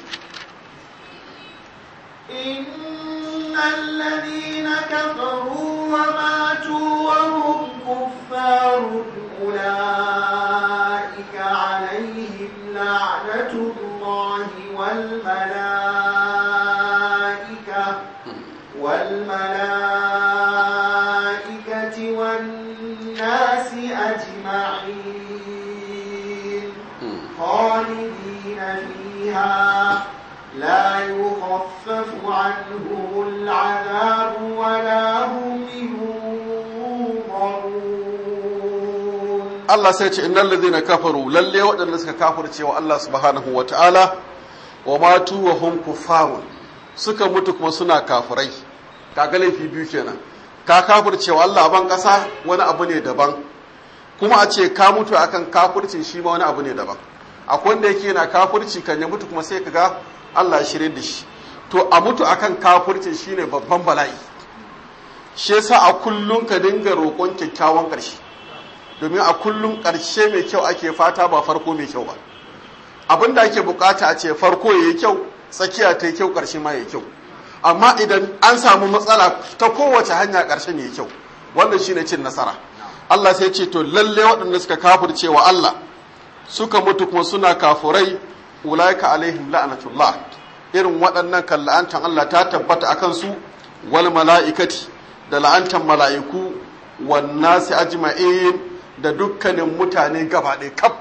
إن الذين كفروا وماتوا وهم كفار أولئك عليهم لعنة الله والملائكة والملائكة والناس أجمعين خالدين فيها لا يخفف عنهم العذاب ولا هم ينظرون Allah sai ce innal ladhina kafaru lalle waɗanda suka kafirce wa Allah subhanahu wa ta'ala wa matu wa hum kuffarun suka mutu kuma suna kafirai kaga laifi biyu kenan ka kafirce wa Allah ban ƙasa wani abu ne daban kuma a ce ka mutu akan kafircin shi ma wani abu ne daban akwai wanda yake yana kafirci kan ya mutu kuma sai ka ga Allah ya shirye da shi to a mutu akan kafircin shine babban bala'i shi yasa a kullun ka dinga roƙon kyakkyawan ƙarshe domin a kullum ƙarshe mai kyau ake fata ba farko mai kyau ba abin da ake bukata a ce farko ya yi kyau tsakiya ta yi kyau ƙarshe ma ya yi kyau amma idan an samu matsala ta kowace hanya ƙarshen ya yi kyau wannan shine cin nasara Allah sai ce to lalle waɗanda suka kafirce wa Allah suka mutu kuma suna kafurai ulaika alaihim la'anatullah irin waɗannan kan la'antan Allah ta tabbata akan su wal mala'ikati da la'antan mala'iku wan nasi ajma'in da dukkanin mutane gaba ɗaya kaf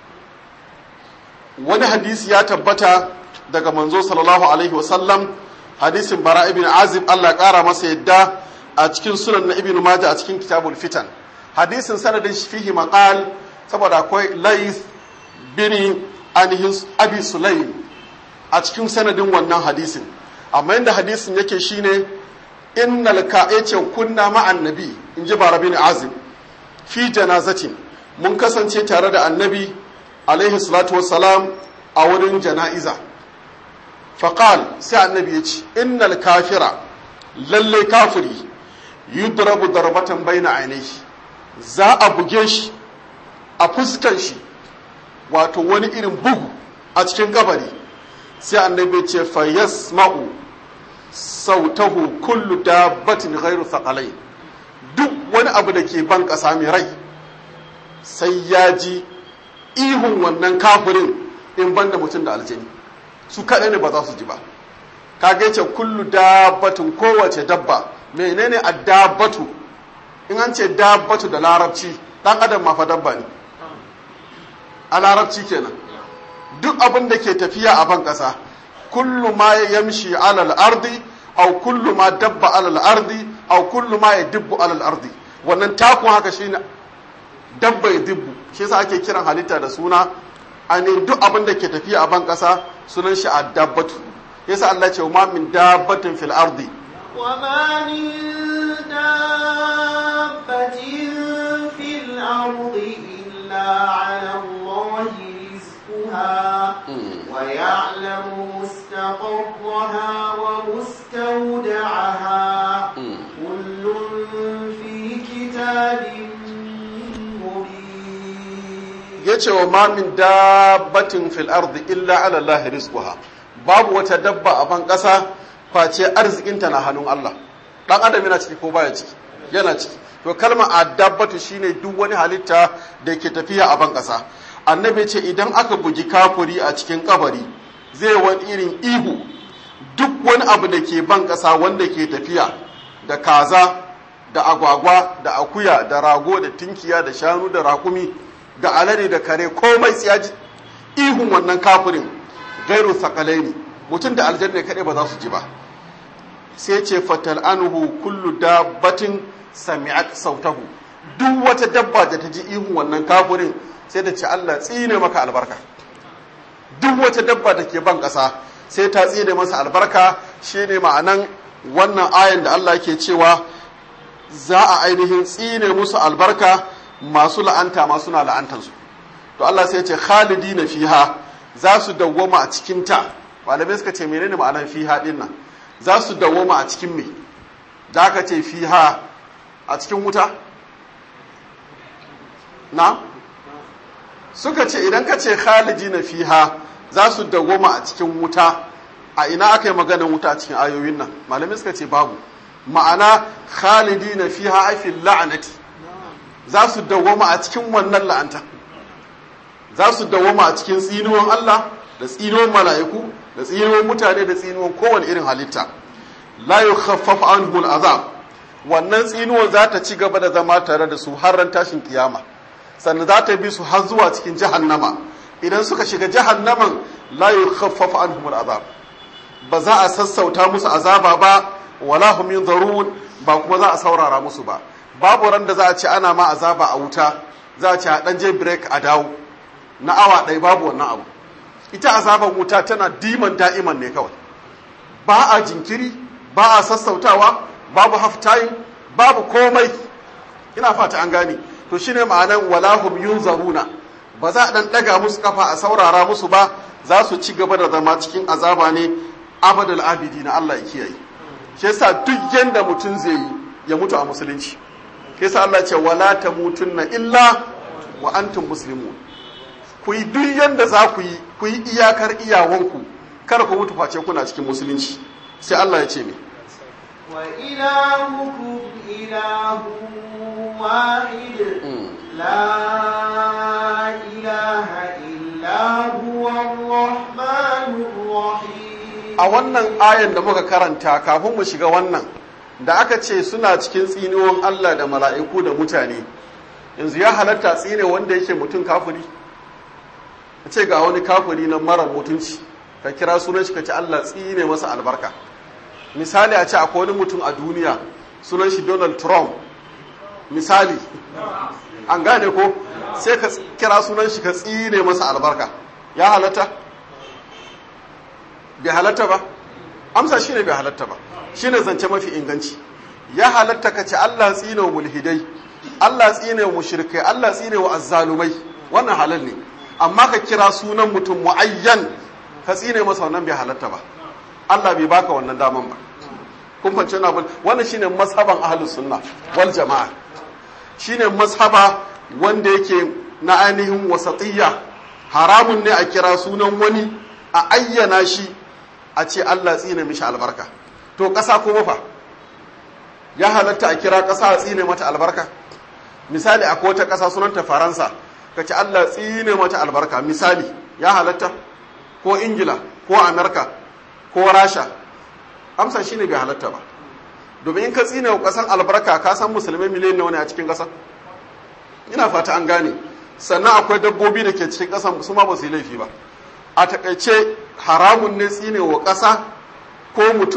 wani hadisi ya tabbata daga manzo sallallahu alaihi wasallam hadisin bara ibn azib Allah ƙara masa yadda a cikin sunan na ibn majah a cikin kitabul fitan hadisin sanadin shi fihi maqal saboda akwai lais bin anhis abi sulaim a cikin sanadin wannan hadisin amma inda hadisin yake shine innal ka'ace kunna ma'an nabi in ji bara bin azib fi janazatin mun kasance tare da annabi alaihi salatu wassalam a wurin jana'iza faqal sai annabi ya ce innal kafira lalle kafiri yudrabu darbatan baina ainihi za a buge shi a fuskan shi wato wani irin bugu a cikin kabari sai annabi ce fa yasma'u sautahu kullu dabbatin ghairu thaqalain duk wani abu da ke ban ƙasa mai rai sai ya ji ihun wannan kafirin in ban da mutum da aljani su kaɗai ne ba za su ji ba kaga ce kullu dabbatin kowace dabba menene a dabbatu in an ce dabbatu da larabci ɗan adam ma fa dabba ne a larabci kenan duk abin da ke tafiya a ban ƙasa kullu ma yamshi alal ardi aw kullu ma dabba alal ardi aw kullu ma yadibbu alal ardi wannan takun haka shine dabba yadibbu shi yasa ake kiran halitta da suna ainihin duk abin da ke tafiya a ban kasa sunan shi dabbatu yasa Allah ce ma min dabbatin fil ardi وما من دابة في الأرض إلا على الله رزقها ويعلم مستقرها ومستودعها كل في كتاب مبين yace wa ma min dabbatin fil ardi illa ala Allah rizquha babu wata dabba a ban kasa face arzikinta na hannun Allah dan adam yana ciki ko baya ciki yana ciki to kalma adabbatu shine duk wani halitta da ke tafiya a ban kasa annabi ce idan aka bugi kafuri a cikin kabari zai wani irin ihu duk wani abu da ke ban kasa wanda ke tafiya da kaza da agwagwa da akuya da rago da tinkiya da shanu da rakumi da alade da kare komai tsiyaji ihun wannan kafirin gairu sakalaini mutum da aljanna kaɗai ba za su ji ba sai ce fatal anhu kullu dabbatin sami'at sautahu duk wata dabba da ta ji ihun wannan kafirin sai da ce Allah tsine maka albarka duk wata dabba da ke ban ƙasa sai ta tsine masa albarka shine ma'anan wannan ayan da Allah ke cewa za a ainihin tsine musu albarka masu la'anta ma suna la'antansu to Allah sai ce khalidina fiha za su dawwama a cikin ta malamai suka ce menene ma'anar fiha din nan za su dawwama a cikin me da aka ce fiha a cikin wuta na suka ce idan ka ce khalidina fiha za su dawwama a cikin wuta a ina aka yi maganar wuta a cikin ayoyin nan malamai suka ce babu ma'ana khalidina fiha ai fil la'nati za su dawwama a cikin wannan la'anta za su dawwama a cikin tsinuwan Allah da tsinuwan mala'iku da tsinuwan mutane da tsinuwan kowane irin halitta la yukhaffaf anhu al'azab wannan tsinuwan za ta ci gaba da zama tare da su har ran tashin kiyama sannan za ta bi su har zuwa cikin jahannama idan suka shiga jahannaman la yukhaffaf anhum al'azab ba za a sassauta musu azaba ba wala hum yunzarun ba kuma za a saurara musu ba babu ran da za a ce ana ma azaba a wuta za a ce a dan je break a dawo na awa ɗaya babu wannan abu ita azaban wuta tana diman da'iman ne kawai ba a jinkiri ba a sassautawa babu half time babu komai ina fata an gane to shine ma'anan walahum yunzaruna ba za a dan daga musu kafa a saurara musu ba za su ci gaba da zama cikin azaba ne abadal abidi na Allah ya kiyaye shi yasa duk yanda mutum zai yi ya mutu a musulunci shi yasa Allah ce wala tamutunna illa wa antum muslimun ku yi duk yanda za ku yi ku yi iyakar iyawanku kar ku mutu face kuna cikin musulunci sai Allah ya ce me وإلهكم إله واحد لا إله إلا هو الرحمن الرحيم a wannan ayan da muka karanta kafin mu shiga wannan da aka ce suna cikin tsiniwan Allah da mala'iku da mutane yanzu ya halatta tsine wanda yake mutum kafiri a ce ga wani kafiri na mara mutunci ka kira sunan shi ka ce Allah tsine masa albarka misali a ce akwai wani mutum a duniya sunan shi Donald Trump misali an gane ko sai ka kira sunan shi ka tsine masa albarka ya halatta bai halatta ba amsa shine bai halatta ba shine zance mafi inganci ya halatta ka ce Allah tsine wa mulhidai Allah tsine wa mushrikai Allah tsine wa azzalumai wannan halal ne amma ka kira sunan mutum muayyan ka tsine masa wannan bai halatta ba Allah bai baka wannan daman ba kun fahimci na wannan shine mazhaban ahlus sunna wal jamaa shine mazhaba wanda yake na ainihin wasatiyya haramun ne a kira sunan wani a ayyana shi a ce Allah tsine mishi albarka to ƙasa kuma fa ya halatta a kira ƙasa a tsine mata albarka misali akwai wata ƙasa sunanta faransa ka ce Allah tsine mata albarka misali ya halatta ko ingila ko amerika ko rasha amsa shine bai halatta ba domin in ka tsine wa ƙasan albarka ka san musulmai miliyan nawa ne a cikin ƙasa ina fata an gane sannan akwai dabbobi da ke cikin ƙasan su ma ba su yi laifi ba a takaice haramun ne tsine wa ƙasa ko mutum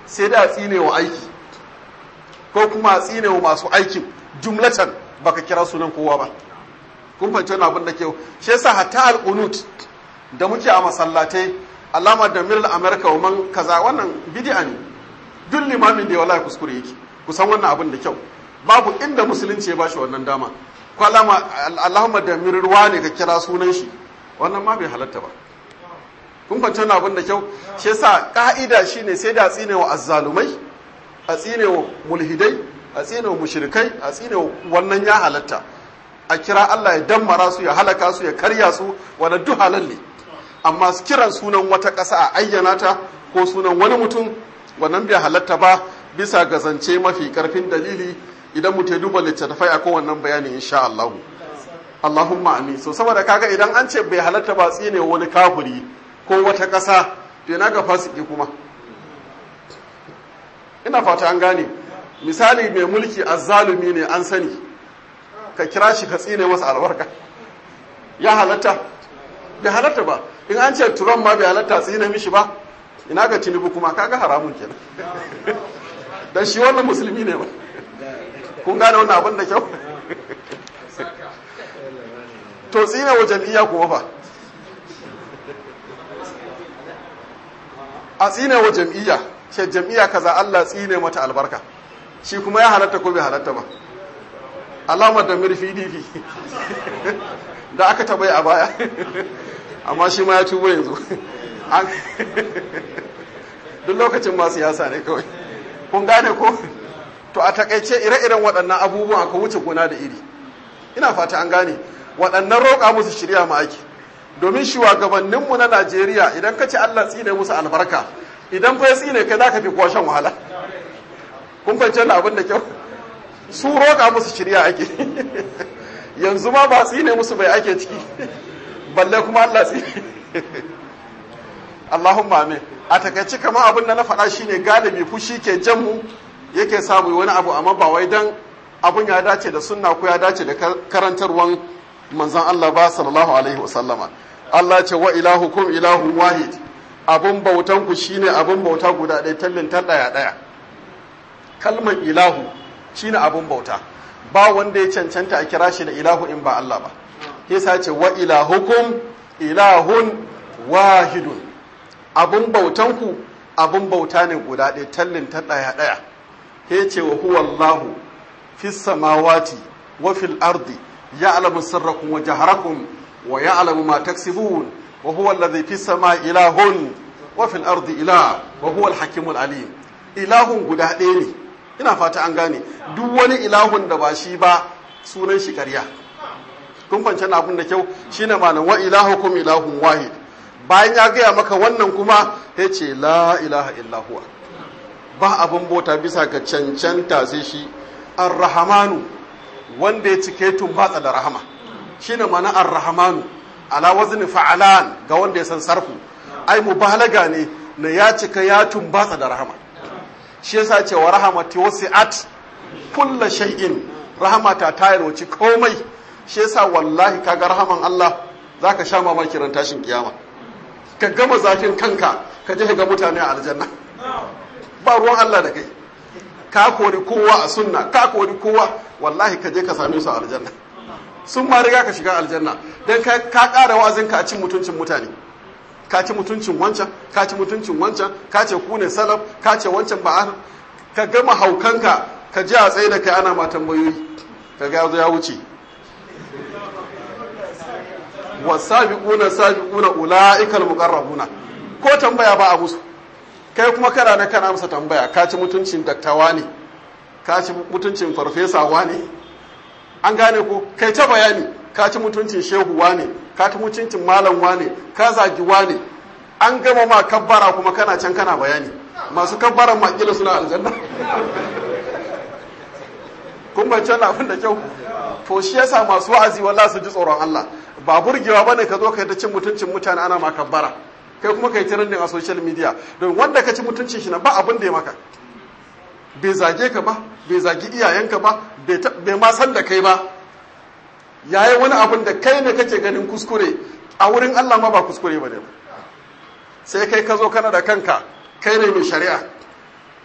sai da a tsine wa aiki ko kuma a tsine wa masu aikin jumlatan baka kira sunan kowa ba kun fahimci wani abin da ke shi yasa hatta al-qunut da muke a masallatai alama da miral america wa man kaza wannan bid'a ne duk limamin da ya wallahi kuskure yake kusan wannan abin da kyau babu inda musulunci ya bashi wannan dama ko alama allahumma da mirruwa ne ka kira sunan shi wannan ma bai halatta ba kun fahimci wannan abin da kyau shi yasa ka'ida shine sai da tsine wa azzalumai a tsine wa mulhidai a tsine wa mushrikai a tsine wa wannan ya halatta a kira Allah ya dammara su ya halaka su ya karya su wanda duk halal ne amma su kiran sunan wata ƙasa a ayyana ta ko sunan wani mutum wannan bai halatta ba bisa ga zance mafi karfin dalili idan mutum ya duba littattafai a kowannan bayani insha Allah Allahumma amin so saboda kaga idan an ce bai halatta ba tsine wani kafiri ko wata ƙasa to ina ga fasiki kuma ina fata an gane misali mai mulki azzalumi ne an sani ka kira shi ka tsine masa albarka ya halatta bai halatta ba in an ce turon ma bai halatta tsine mishi ba ina ga tinubu kuma kaga haramun kenan dan shi wannan musulmi ne ba kun gane wannan abin da kyau to tsine wa jam'iyya kuma fa a tsine wa jam'iyya ce jam'iyya kaza Allah tsine mata albarka shi kuma ya halatta ko bai halatta ba alamar da mirfi difi da aka tabai a baya amma shi ma ya tubo yanzu duk lokacin ma siyasa ne kawai kun gane ko to a takaice ire-iren waɗannan abubuwan aka wuce gona da iri ina fata an gane waɗannan roƙa musu shirya ma ake domin shugabanninmu na najeriya idan ka ce allah tsine musu albarka idan fa ya tsine kai za ka fi kuwa shan wahala kun fahimci wannan abin da kyau su roƙa musu shirya ake yanzu ma ba tsine musu bai ake ciki balle kuma Allah tsine Allahumma amin a takaici kamar abin da na faɗa shine galibi fushi ke jan mu yake samu wani abu amma ba wai dan abun ya dace da sunna ko ya dace da karantarwan manzon Allah ba sallallahu alaihi wasallama Allah ce wa ilahukum ilahun wahid abun bautan ku shine abun bauta guda ɗaya tallin ta ɗaya ɗaya kalmar ilahu shine abun bauta ba wanda ya cancanta a kira shi da ilahu in ba Allah ba yasa ce wa ilahukum ilahun wahidun abun bautan ku abun bauta ne guda ɗaya tallin ta ɗaya ɗaya ya ce wa huwa Allahu fis samawati wa fil ardi ya'lamu sirrakum wa jaharakum wa ya'lamu ma taksibun wa huwa alladhi fis samai ilahun wa fil ardi ilah wa huwa al-hakimul alim ilahun guda ɗaya ne ina fata an gane duk wani ilahun da ba shi ba sunan shi ƙarya kun fance abun da kyau shine ma'anar wa ilahukum ilahun wahid bayan ya gaya maka wannan kuma ya ce la ilaha illa huwa ba abin bota bisa ga cancanta sai shi arrahamanu wanda ya cike tumbatsa da rahama shine mana arrahamanu ala wazni fa'alan ga wanda ya san sarfu ai mubalaga ne na ya cika ya tumbatsa da rahama shi yasa ce wa rahamati wasi'at kullu shay'in rahamata ta yarwaci komai shi yasa wallahi kaga rahaman Allah zaka sha mamaki ran tashin kiyama ka gama zafin kanka ka je ga mutane a aljanna ba ruwan Allah da kai ka kori kowa a sunna ka kori kowa wallahi ka je ka same su a aljanna sun ma riga ka shiga aljanna dan ka ka ƙara wazin ka a cin mutuncin mutane ka ci mutuncin wancan ka ci mutuncin wancan ka ce ku ne salaf ka ce wancan ba ka gama haukanka ka je a tsaye da kai ana ma tambayoyi ka ga ya wuce wasabiquna sabiquna ulaikal muqarrabuna ko tambaya ba a musu kai kuma kana na kana amsa tambaya ka ci mutuncin daktawa ne ka ci mutuncin farfesawa ne an gane ko kai ta bayani ka ci mutuncin shehuwa ne ka ci mutuncin malamwa ne ka zagi ne an gama ma kabbara kuma kana can kana bayani masu kabbaran makila suna aljanna kun bance abin da kyau to shi yasa masu wa'azi wallahi su ji tsoron Allah ba burgewa bane ka zo kai ta cin mutuncin mutane ana ma kabbara kai kuma kai trending a social media don wanda ka ci mutuncin shi na ba abin da ya maka bai zage ka ba bai zagi iyayenka ba bai ma san da kai ba yayi wani abin da kai ne kake ganin kuskure a wurin Allah ma ba kuskure ba ne sai kai ka zo kana da kanka kai ne mai shari'a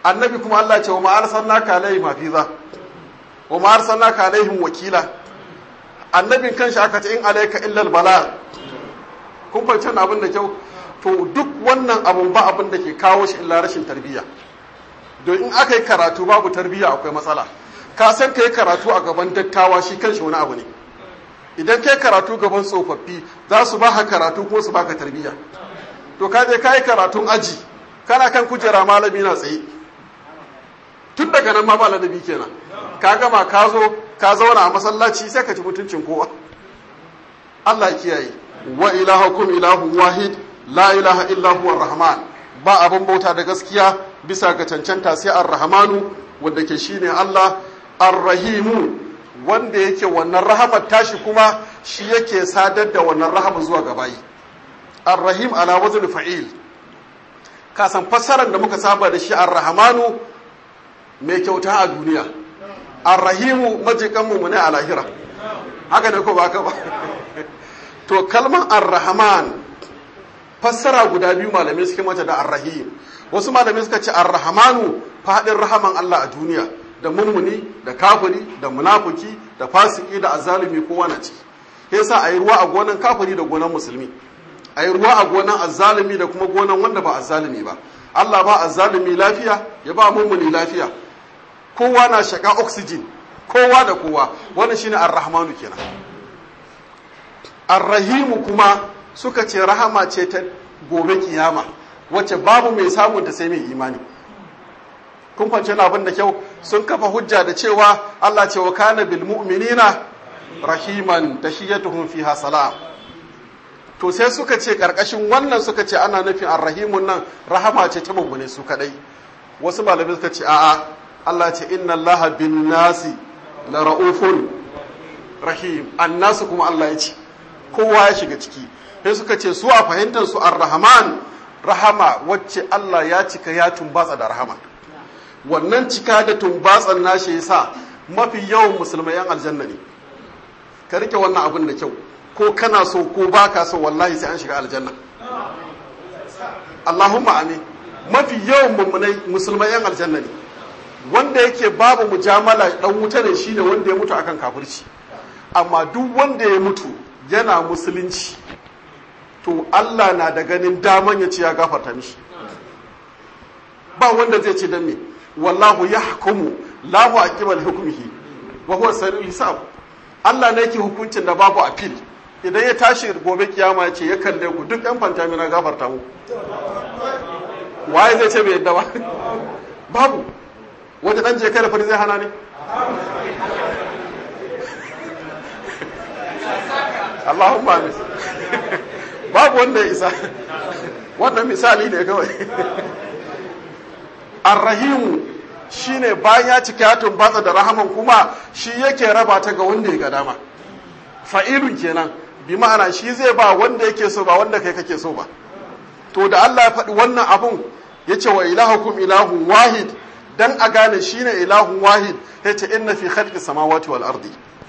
annabi kuma Allah ce wa ma arsalnaka alaihim hafiza wa ma arsalnaka alaihim wakila annabin kanshi aka ce in alayka illal bala kun fahimci abin da kyau to duk wannan abun ba abin da ke kawo shi illa rashin tarbiyya don in aka yi karatu babu tarbiyya akwai matsala ka san ka yi karatu a gaban dattawa shi kanshi wani abu ne idan ka yi karatu gaban tsofaffi za su ba ka karatu kuma su ba ka tarbiyya to ka je ka yi karatun aji kana kan kujera malami na tsaye tun daga nan ma ba ladabi kenan ka gama ka zo ka zauna a masallaci sai ka ci mutuncin kowa Allah ya kiyaye wa ilahukum ilahun wahid la ilaha illa huwa rahman ba abin bauta da gaskiya bisa ga cancanta sai ar-rahmanu wanda ke shine Allah ar-rahimu wanda yake wannan rahamar tashi kuma shi yake sadar da wannan rahama zuwa ga bayi ar-rahim ala wazn fa'il ka san fassarar da muka saba da shi ar-rahmanu mai kyauta a duniya ar-rahimu majikan mu ne a lahira haka ne ko ba ka ba to kalmar ar-rahman fassara guda biyu malamai suke mata da ar-rahim wasu malamai suka ce ar-rahmanu fadin rahaman Allah a duniya da mummuni da kafiri da munafuki da fasiki da azalimi kowa na ciki yasa ayi ruwa a gonan kafiri da gonan musulmi ayi ruwa a gonan azalimi da kuma gonan wanda ba azalimi ba Allah ba azalimi lafiya ya ba mummuni lafiya kowa na shaka oxygen kowa da kowa wannan shine ar-rahmanu kenan ar-rahimu kuma suka ce rahama ce ta gobe kiyama wacce babu mai samun ta sai mai imani kun fance na abin da kyau sun kafa hujja da cewa Allah ce wa kana bil mu'minina rahiman tahiyatuhum fiha salam to sai suka ce karkashin wannan suka ce ana nufin arrahimun nan rahama ce ta mummune su kadai wasu malamai suka ce a'a Allah ce inna Allaha bin nasi la raufun rahim annasu kuma Allah ya ce kowa ya shiga ciki sai suka ce su a fahimtar su ar-rahman rahama wacce Allah ya cika ya tumbatsa da rahama wannan cika da tumbatsan nashi yasa mafi yawan musulmai yan aljanna ne ka rike wannan abin da kyau ko kana so ko baka so wallahi sai an shiga aljanna Allahumma amin mafi yawan mummunai musulmai yan aljanna ne wanda yake babu mujamala dan wuta ne shine wanda ya mutu akan kafirci amma duk wanda ya mutu yana musulunci to Allah na da ganin daman ya ce ya gafarta mishi ba wanda zai ce dan me wallahu yahkumu la mu'aqqiba li hukmihi wa huwa sari'ul hisab Allah ne yake hukuncin da babu appeal idan ya tashi gobe kiyama ya ce ya kalle ku duk yan fantami na gafarta mu waye zai ce bai yadda ba babu wata dan je kai da fari zai hana ne Allahumma amin babu wanda ya isa wannan misali ne kawai arrahimu shine bayan ya cika ya tumbatsa da rahaman kuma shi yake raba ta ga wanda ya ga dama fa'ilun kenan bi ma'ana shi zai ba wanda yake so ba wanda kai kake so ba to da Allah ya faɗi wannan abun ya ce wa ilahukum ilahun wahid dan a gane shine ilahun wahid ya ce inna fi khalqi samawati wal ardi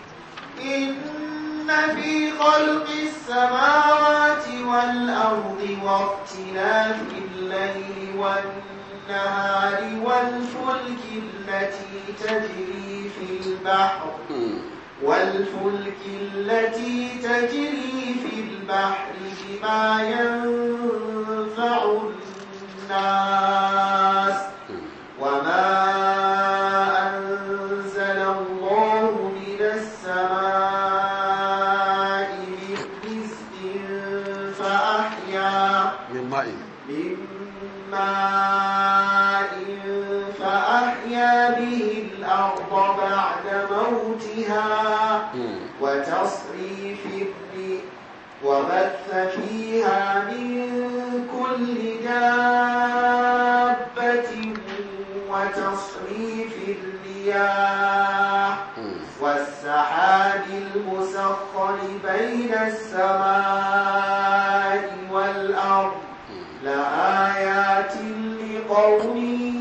إن في خلق السماوات والأرض واختلاف الليل والنهار والفلك التي تجري في البحر والفلك التي تجري في البحر بما ينفع الناس وما أنزل الله من السماء من رزق فأحيا min ma'in من ماء فأحيا به الأرض بعد موتها وتصريف الريح وبث فيها من كل دابة وتصريف الرياح والسحاب المسخر بين السماء والأرض لآيات لقوم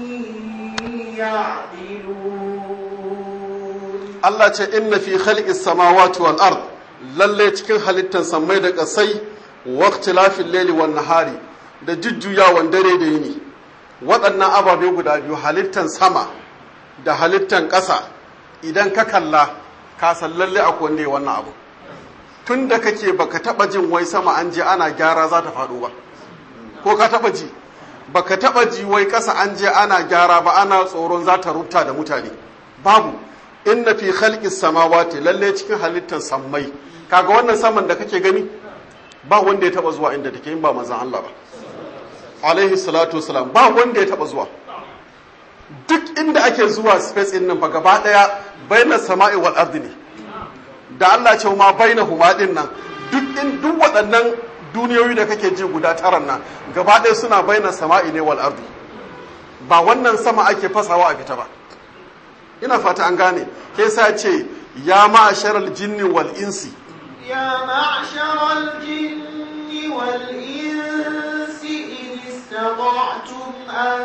يعقلون Allah ce inna fi khalqis samawati wal ard lalle cikin halittar samai da kasai wa ikhtilafil layli wan nahari da jujjuyawan dare da yini waɗannan ababe guda biyu halittan sama da halittan ƙasa idan ka kalla ka san lalle akwai wanda ya wannan abu tun da kake baka taba jin wai sama an je ana gyara za ta faɗo ba ko ka taba ji baka taba ji wai ƙasa an je ana gyara ba ana tsoron za ta rubta da mutane babu inna fi khalqis samawati lalle cikin halittan sammai kaga wannan saman da kake gani ba wanda ya taba zuwa inda take in ba manzon Allah ba alaihi salatu wasalam ba wanda ya taba zuwa duk inda ake zuwa space din nan fa gaba daya bainar sama'i wal ardi ne da Allah ce ma baina huma din nan duk in duk waɗannan duniyoyi da kake ji guda taran nan gaba ɗaya suna baina sama'i ne wal ardi ba wannan sama ake fasawa a fita ba ina fata an gane ke sa ce ya ma'asharal jinni wal insi يا معشر الجن والإنس إن استطعتم أن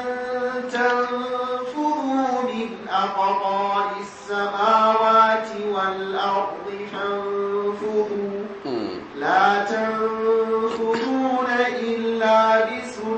تنفذوا من أقطار السماوات والأرض فانفذوا لا تنفذون إلا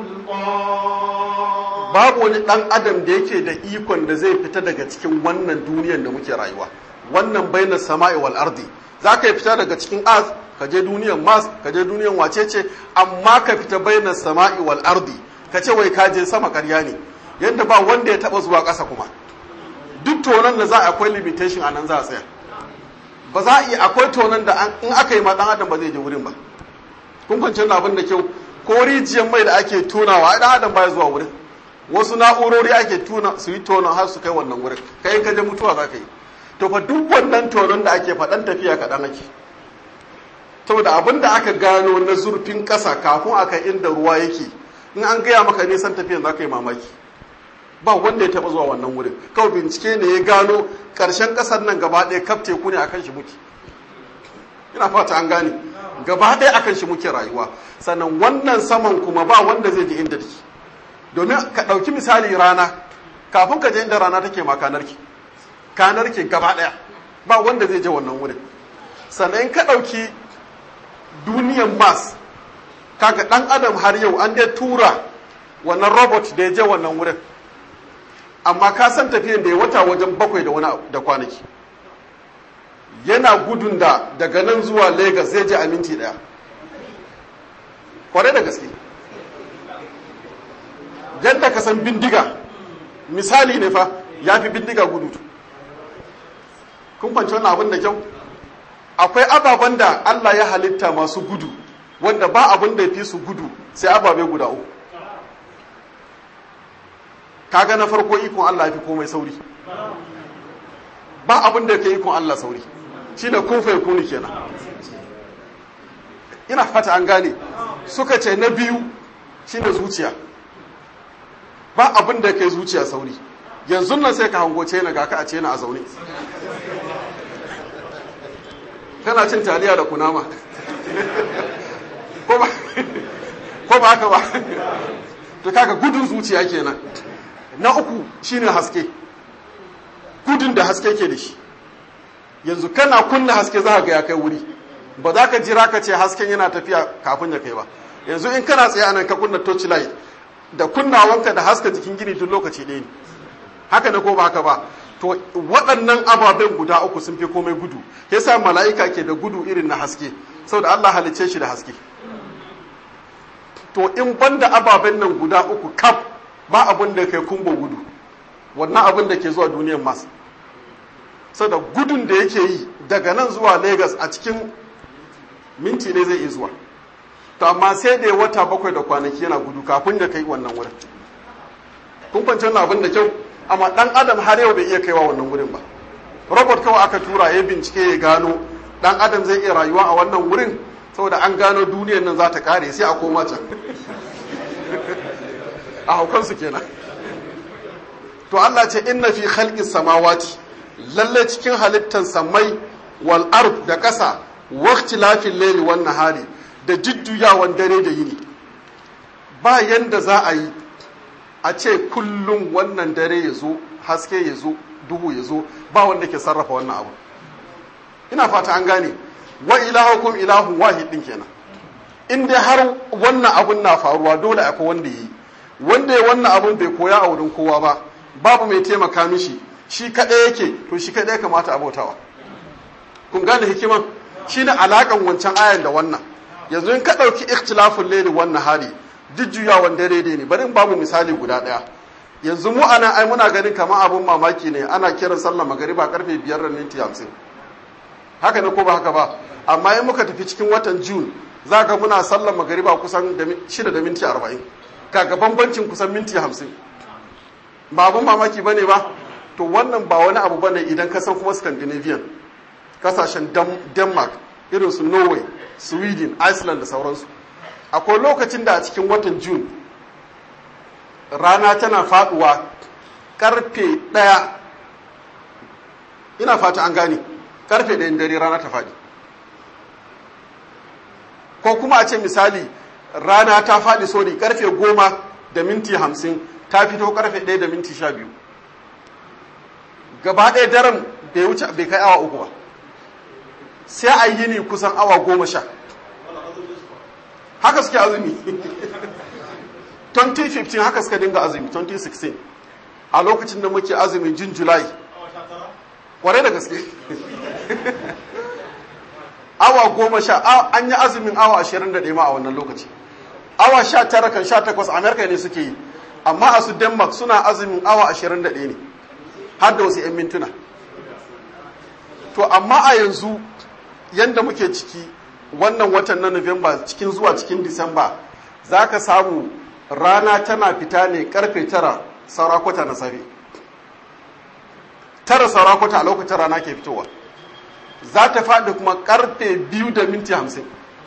بسلطان babu wani ɗan adam da yake da ikon da zai fita daga cikin wannan duniyar da muke rayuwa wannan baina sama'i wal ardi za ka yi fita daga cikin az ka je duniyar mas ka je duniyar wacece amma ka fita baina sama'i wal ardi ka ce wai ka je sama karya ne yadda ba wanda ya taba zuwa ƙasa kuma duk tonon da za a akwai limitation a nan za a tsaya ba za a iya akwai tonon da in aka yi ma ɗan adam ba zai je wurin ba kun kwanci abin da kyau ko rijiyar mai da ake tunawa ɗan adam baya zuwa wurin wasu na'urori ake tuna su yi tonon har su kai wannan wurin kai in ka je mutuwa za ka yi to fa duk wannan tonon da ake faɗan tafiya kaɗan ake saboda abin da aka gano na zurfin ƙasa kafin aka inda ruwa yake in an gaya maka nisan tafiyan za ka yi mamaki ba wanda ya taɓa zuwa wannan wurin kawai bincike ne ya gano ƙarshen ƙasar nan gaba ɗaya kaf teku ne akan shi muke ina fata an gane gaba ɗaya akan shi muke rayuwa sannan wannan saman kuma ba wanda zai je inda take domin ka ɗauki misali rana kafin ka je inda rana take ma kanarki kanarki gaba ɗaya ba wanda zai je wannan wurin sannan ka ɗauki duniyan mars kaga ɗan adam har yau an dai tura wannan robot da ya je wannan wurin amma ka san tafiyan da ya wata wajen bakwai da wani da kwanaki yana gudun da daga nan zuwa lagos zai je a minti ɗaya kwarai da gaske yadda ka san bindiga misali ne fa ya fi bindiga gudu kun kwanci wannan abin da kyau akwai ababen da Allah ya halitta masu gudu wanda ba abin da ya fi su gudu sai ababe guda uku kaga na farko ikon Allah ya fi komai sauri ba abin da ya ikon Allah sauri shi da kun fai kuni kenan ina fata an gane suka ce na biyu shi da zuciya ba abin da kai zuciya sauri yanzu nan sai ka hango ce na ga ka a ce na a zaune kana cin taliya da kunama ko ba haka ba to kaga gudun zuciya kenan na uku shine haske gudun da haske ke da shi yanzu kana kunna haske za ga ya kai wuri ba za ka jira ka ce hasken yana tafiya kafin ya kai ba yanzu in kana tsaye anan ka kunna torch light da kunnawanka da haska jikin gini duk lokaci ɗaya ne haka ne ko ba haka ba to waɗannan ababen guda uku sun fi komai gudu yasa mala'ika ke da gudu irin na haske saboda Allah halicce shi da haske to in banda ababen nan guda uku kaf ba abin da kai kumbo gudu wannan abin da ke zuwa duniyar mas saboda gudun da yake yi daga nan zuwa Lagos a cikin minti ne zai iya zuwa to amma sai da wata bakwai da kwanaki yana gudu kafin da kai wannan wurin kun kwanci wannan abin da kyau amma dan adam har yau bai iya kaiwa wannan wurin ba robot kawai aka tura ya bincike ya gano dan adam zai iya rayuwa a wannan wurin saboda an gano duniyar nan za ta kare sai a koma can a haukansu kenan to Allah ce inna fi khalqis samawati lalle cikin halittan samai wal ard da ƙasa waqtilafil layli wan nahari da jujjuyawan dare da yini ba yanda za a yi a ce kullum wannan dare ya zo haske ya zo duhu ya zo ba wanda ke sarrafa wannan abu ina fata an gane wa ilahukum ilahun wahid din kenan in dai har wannan abun na faruwa dole akwai wanda yi wanda ya wannan abun bai koya a wurin kowa ba babu mai taimaka mishi shi kaɗai yake to shi kaɗai kamata abautawa kun gane hikiman shine alakan wancan ayan da wannan yanzu in ka ɗauki ikhtilafun laili wannan hali jujjuyawan dare ne bari in babu misali guda ɗaya yanzu mu ana ai muna ganin kamar abun mamaki ne ana kiran sallar magariba karfe biyar da minti hamsin haka ne ko ba haka ba amma in muka tafi cikin watan june za ka muna sallar magariba kusan shida da minti arba'in kaga bambancin kusan minti hamsin ba abun mamaki ba ne ba to wannan ba wani abu bane idan ka san kuma scandinavian kasashen denmark irin su norway sweden iceland da sauransu akwai lokacin da a cikin watan june rana tana faduwa karfe ɗaya ina fata an gane karfe ɗayan dare rana ta faɗi ko kuma a ce misali rana ta faɗi sori karfe goma da minti hamsin ta fito karfe ɗaya da minti sha biyu gaba ɗaya daren bai wuce bai kai awa uku ba sai a yi ni kusan awa goma sha haka suke azumi 2015 haka suka dinga azumi 2016 a lokacin da muke azumin jin julai kwarai da gaske awa goma sha an yi azumin awa ashirin da ma a wannan lokaci awa sha tara kan sha takwas amerika ne suke yi amma a su denmark suna azumin awa ashirin da ne har da wasu 'yan mintuna to amma a yanzu yadda muke ciki wannan watan na Nuwamba cikin zuwa cikin Disamba za ka samu rana tana fita ne karfe tara saurakwata na safe tara saurakwata a lokacin rana ke fitowa za ta faɗi kuma karfe biyu da minti hamsin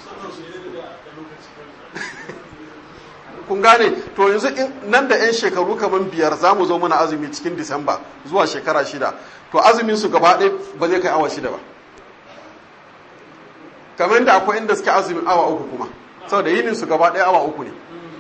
kun gane to yanzu nan da 'yan shekaru kamar biyar za mu zo mana azumi cikin disamba zuwa shekara shida to azumin su gaba ɗaya ba zai kai awa shida ba kamar da akwai inda suke azumin awa uku kuma saboda yinin su gaba ɗaya awa uku ne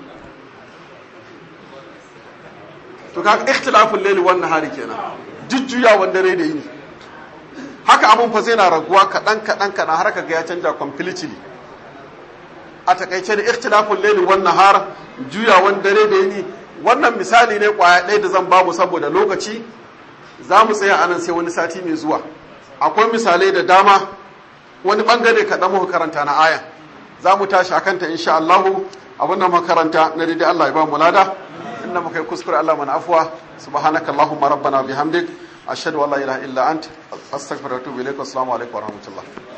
to kaga ikhtilafin laili wannan hari kenan jujjuya wanda rai da yini haka abun fa zai na raguwa kaɗan kaɗan kaɗan har kaga ya canja completely a takaice da ikhtilafin laili wannan har juyawan dare da yini wannan misali ne kwaya ɗaya da zan babu saboda lokaci za mu tsaya anan sai wani sati mai zuwa akwai misalai da dama wani bangare kaɗan muka karanta na aya za mu tashi akanta insha Allahu abin da makaranta na daidai Allah ya ba mu lada inda muka yi kuskure Allah mana afuwa subhanaka Allahumma rabbana bihamdik ashhadu an la ilaha illa ant astaghfiruka wa atubu ilaik assalamu alaikum wa rahmatullah